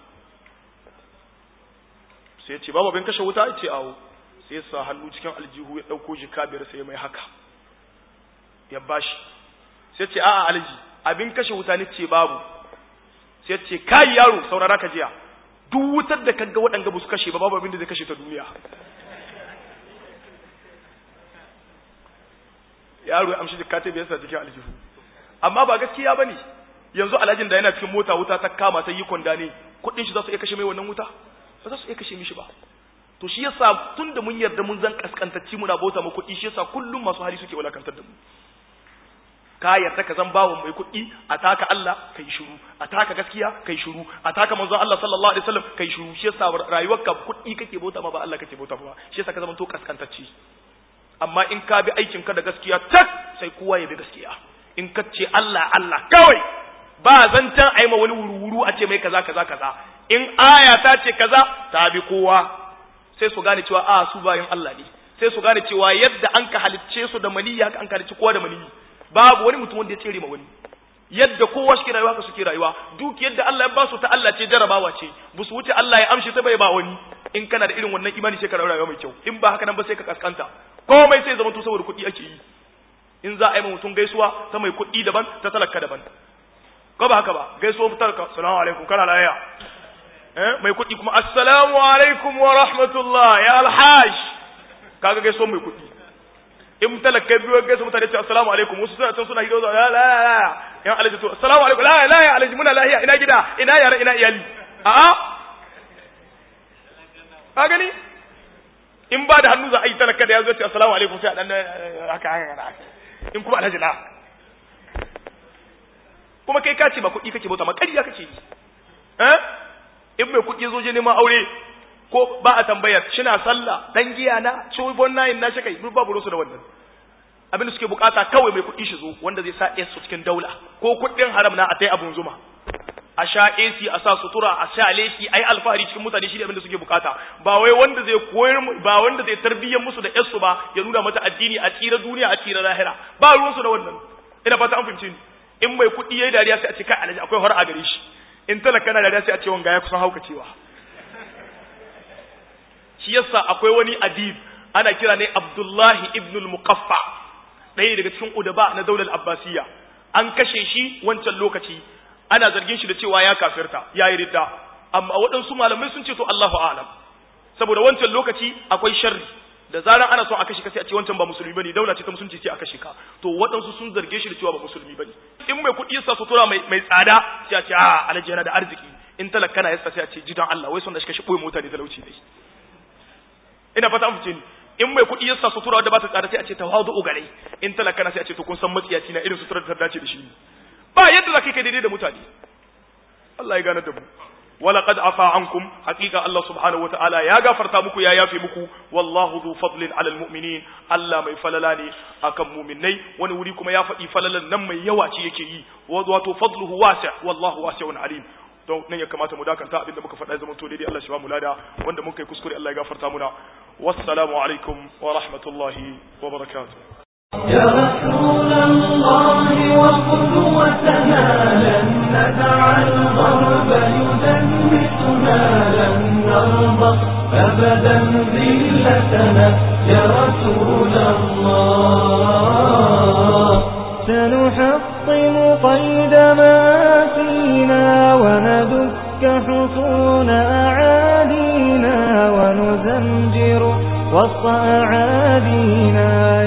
sai ya ce babu abin kashe wuta ya ce awo sai ya sa hannu cikin aljihu ya ɗauko jika biyar sai mai haka ya bashi sai ce a'a alaji abin kashe wuta ne ce babu sai ce kai yaro saurara ka jiya duk wutar da kaga waɗanga ba su kashe ba babu abin da zai kashe ta duniya yaro ya amshi jika ta biyar sa cikin aljihu amma ba gaskiya bane yanzu alhajin da yana cikin mota wuta ta kama ta yi kwanda ne kuɗin shi za su iya kashe mai wannan wuta ba za su iya kashe mishi ba to shi yasa tun da mun yarda mun zan kaskantacci muna bauta mu kuɗi shi yasa kullum masu hali suke walakantar da mu ka yarda ka zan bawo mai kuɗi a taka Allah kai shiru a taka gaskiya kai shiru a taka manzon Allah sallallahu alaihi wasallam kai shiru shi yasa rayuwarka kuɗi kake bauta ma ba Allah kake bauta ba shi yasa ka zama to kaskantacci amma in ka bi aikin ka da gaskiya tak sai kowa ya bi gaskiya in ka ce Allah Allah kawai ba zantan aima wani wuru-wuru a ce mai kaza kaza kaza in aya ta ce kaza ta bi kowa sai su gane cewa a su bayan Allah ne sai su gane cewa yadda an ka halicce su da maniyi haka an ka halicci kowa da maniyi babu wani mutum wanda ya tsere ma wani yadda kowa suke rayuwa haka suke rayuwa duk yadda Allah ya ba su ta Allah ce jarabawa ce bu su wuce Allah ya amshi ta bai ba wani in kana da irin wannan imani sai ka rayuwa mai kyau in ba haka nan ba sai ka kaskanta komai sai zama to saboda kuɗi ake yi in za a yi mutum gaisuwa ta mai kuɗi daban ta talaka daban ko ba haka ba gaisuwa talaka salamu alaikum kana lafiya eh mai kuɗi kuma assalamu alaikum wa rahmatullah ya alhaj kaga gaisuwa mai kuɗi in talaka biyo gaisuwa mutane ce assalamu alaikum wasu suna can suna hido la la la yan alaji to assalamu alaikum la la ya alaji muna lahiya ina gida ina yara ina iyali a'a ka gani in ba da hannu za a yi talaka da ya zo ce assalamu alaikum sai a dan haka haka in kuma alhaji na kuma kai ka ce ba kuɗi kake bauta ma ƙarya kake yi eh in mai kuɗi zo je neman aure ko ba a tambayar shina sallah dan giya na cibon nayin na shi kai duk babu rusu da wannan abin da suke bukata kawai mai kuɗi shi zo wanda zai sa su cikin daula ko kuɗin haram na a tai abun zuma a sha AC a sa sutura a sha leshi ai alfahari cikin mutane shi ne abin da suke bukata ba wai wanda zai koyar ba wanda zai tarbiyyar musu da yarsu ba ya nuna mata addini a tsira duniya a tsira lahira ba ruwan su da wannan ina fata an fahimci ni in mai kuɗi yayi dariya sai a ce kai alaji akwai har a gare shi in talaka na dariya sai a ce wanga ya kusan haukacewa shi yasa akwai wani adib ana kira ne Abdullahi ibn al-Muqaffa ɗaya daga cikin udaba na daular Abbasiyya an kashe shi wancan lokaci ana zargin shi da cewa ya kafirta ya yi ridda amma waɗansu malamai sun ce to Allahu a'lam saboda wancan lokaci akwai sharri da zaran ana so a kashe ka sai a ce wancan ba musulmi bane daula ce ta musulunci ce a kashe ka to waɗansu sun zarge shi da cewa ba musulmi bane in mai kuɗi yasa sutura mai mai tsada sai a ce a alhaji yana da arziki in talaka na yasa sai a ce jidan Allah wai son da shi kashe boye mota ne talauci ne ina fata an fice ni in mai kuɗi yasa sutura wadda ba ta tsada sai a ce tawadu gare in talaka na sai a ce to kun san matsiyaci na irin sutura da ta dace da shi ba yadda za ka kai daidai da mutane Allah ya gane da mu ولقد عفا عنكم حقيقة الله سبحانه وتعالى يا غفر تامكو يا يافي مكو والله ذو فضل على المؤمنين الله ما يفللاني أكم مؤمني ونوريكم يا فئي فللن نم يواتي يكي وذو فضله واسع والله واسع عليم don nan ya kamata mu dakanta abinda muka faɗa zaman to daidai Allah shi ba mu lada wanda muka yi kuskure Allah ya gafarta muna wassalamu alaikum wa rahmatullahi wa barakatuh يا رسول الله وقدوتنا لن ندع الغرب يدنسنا لن نرضى أبدا ذلتنا يا رسول الله سنحطم قيد ما فينا وندك حصون أعادينا ونزمجر وسط أعادينا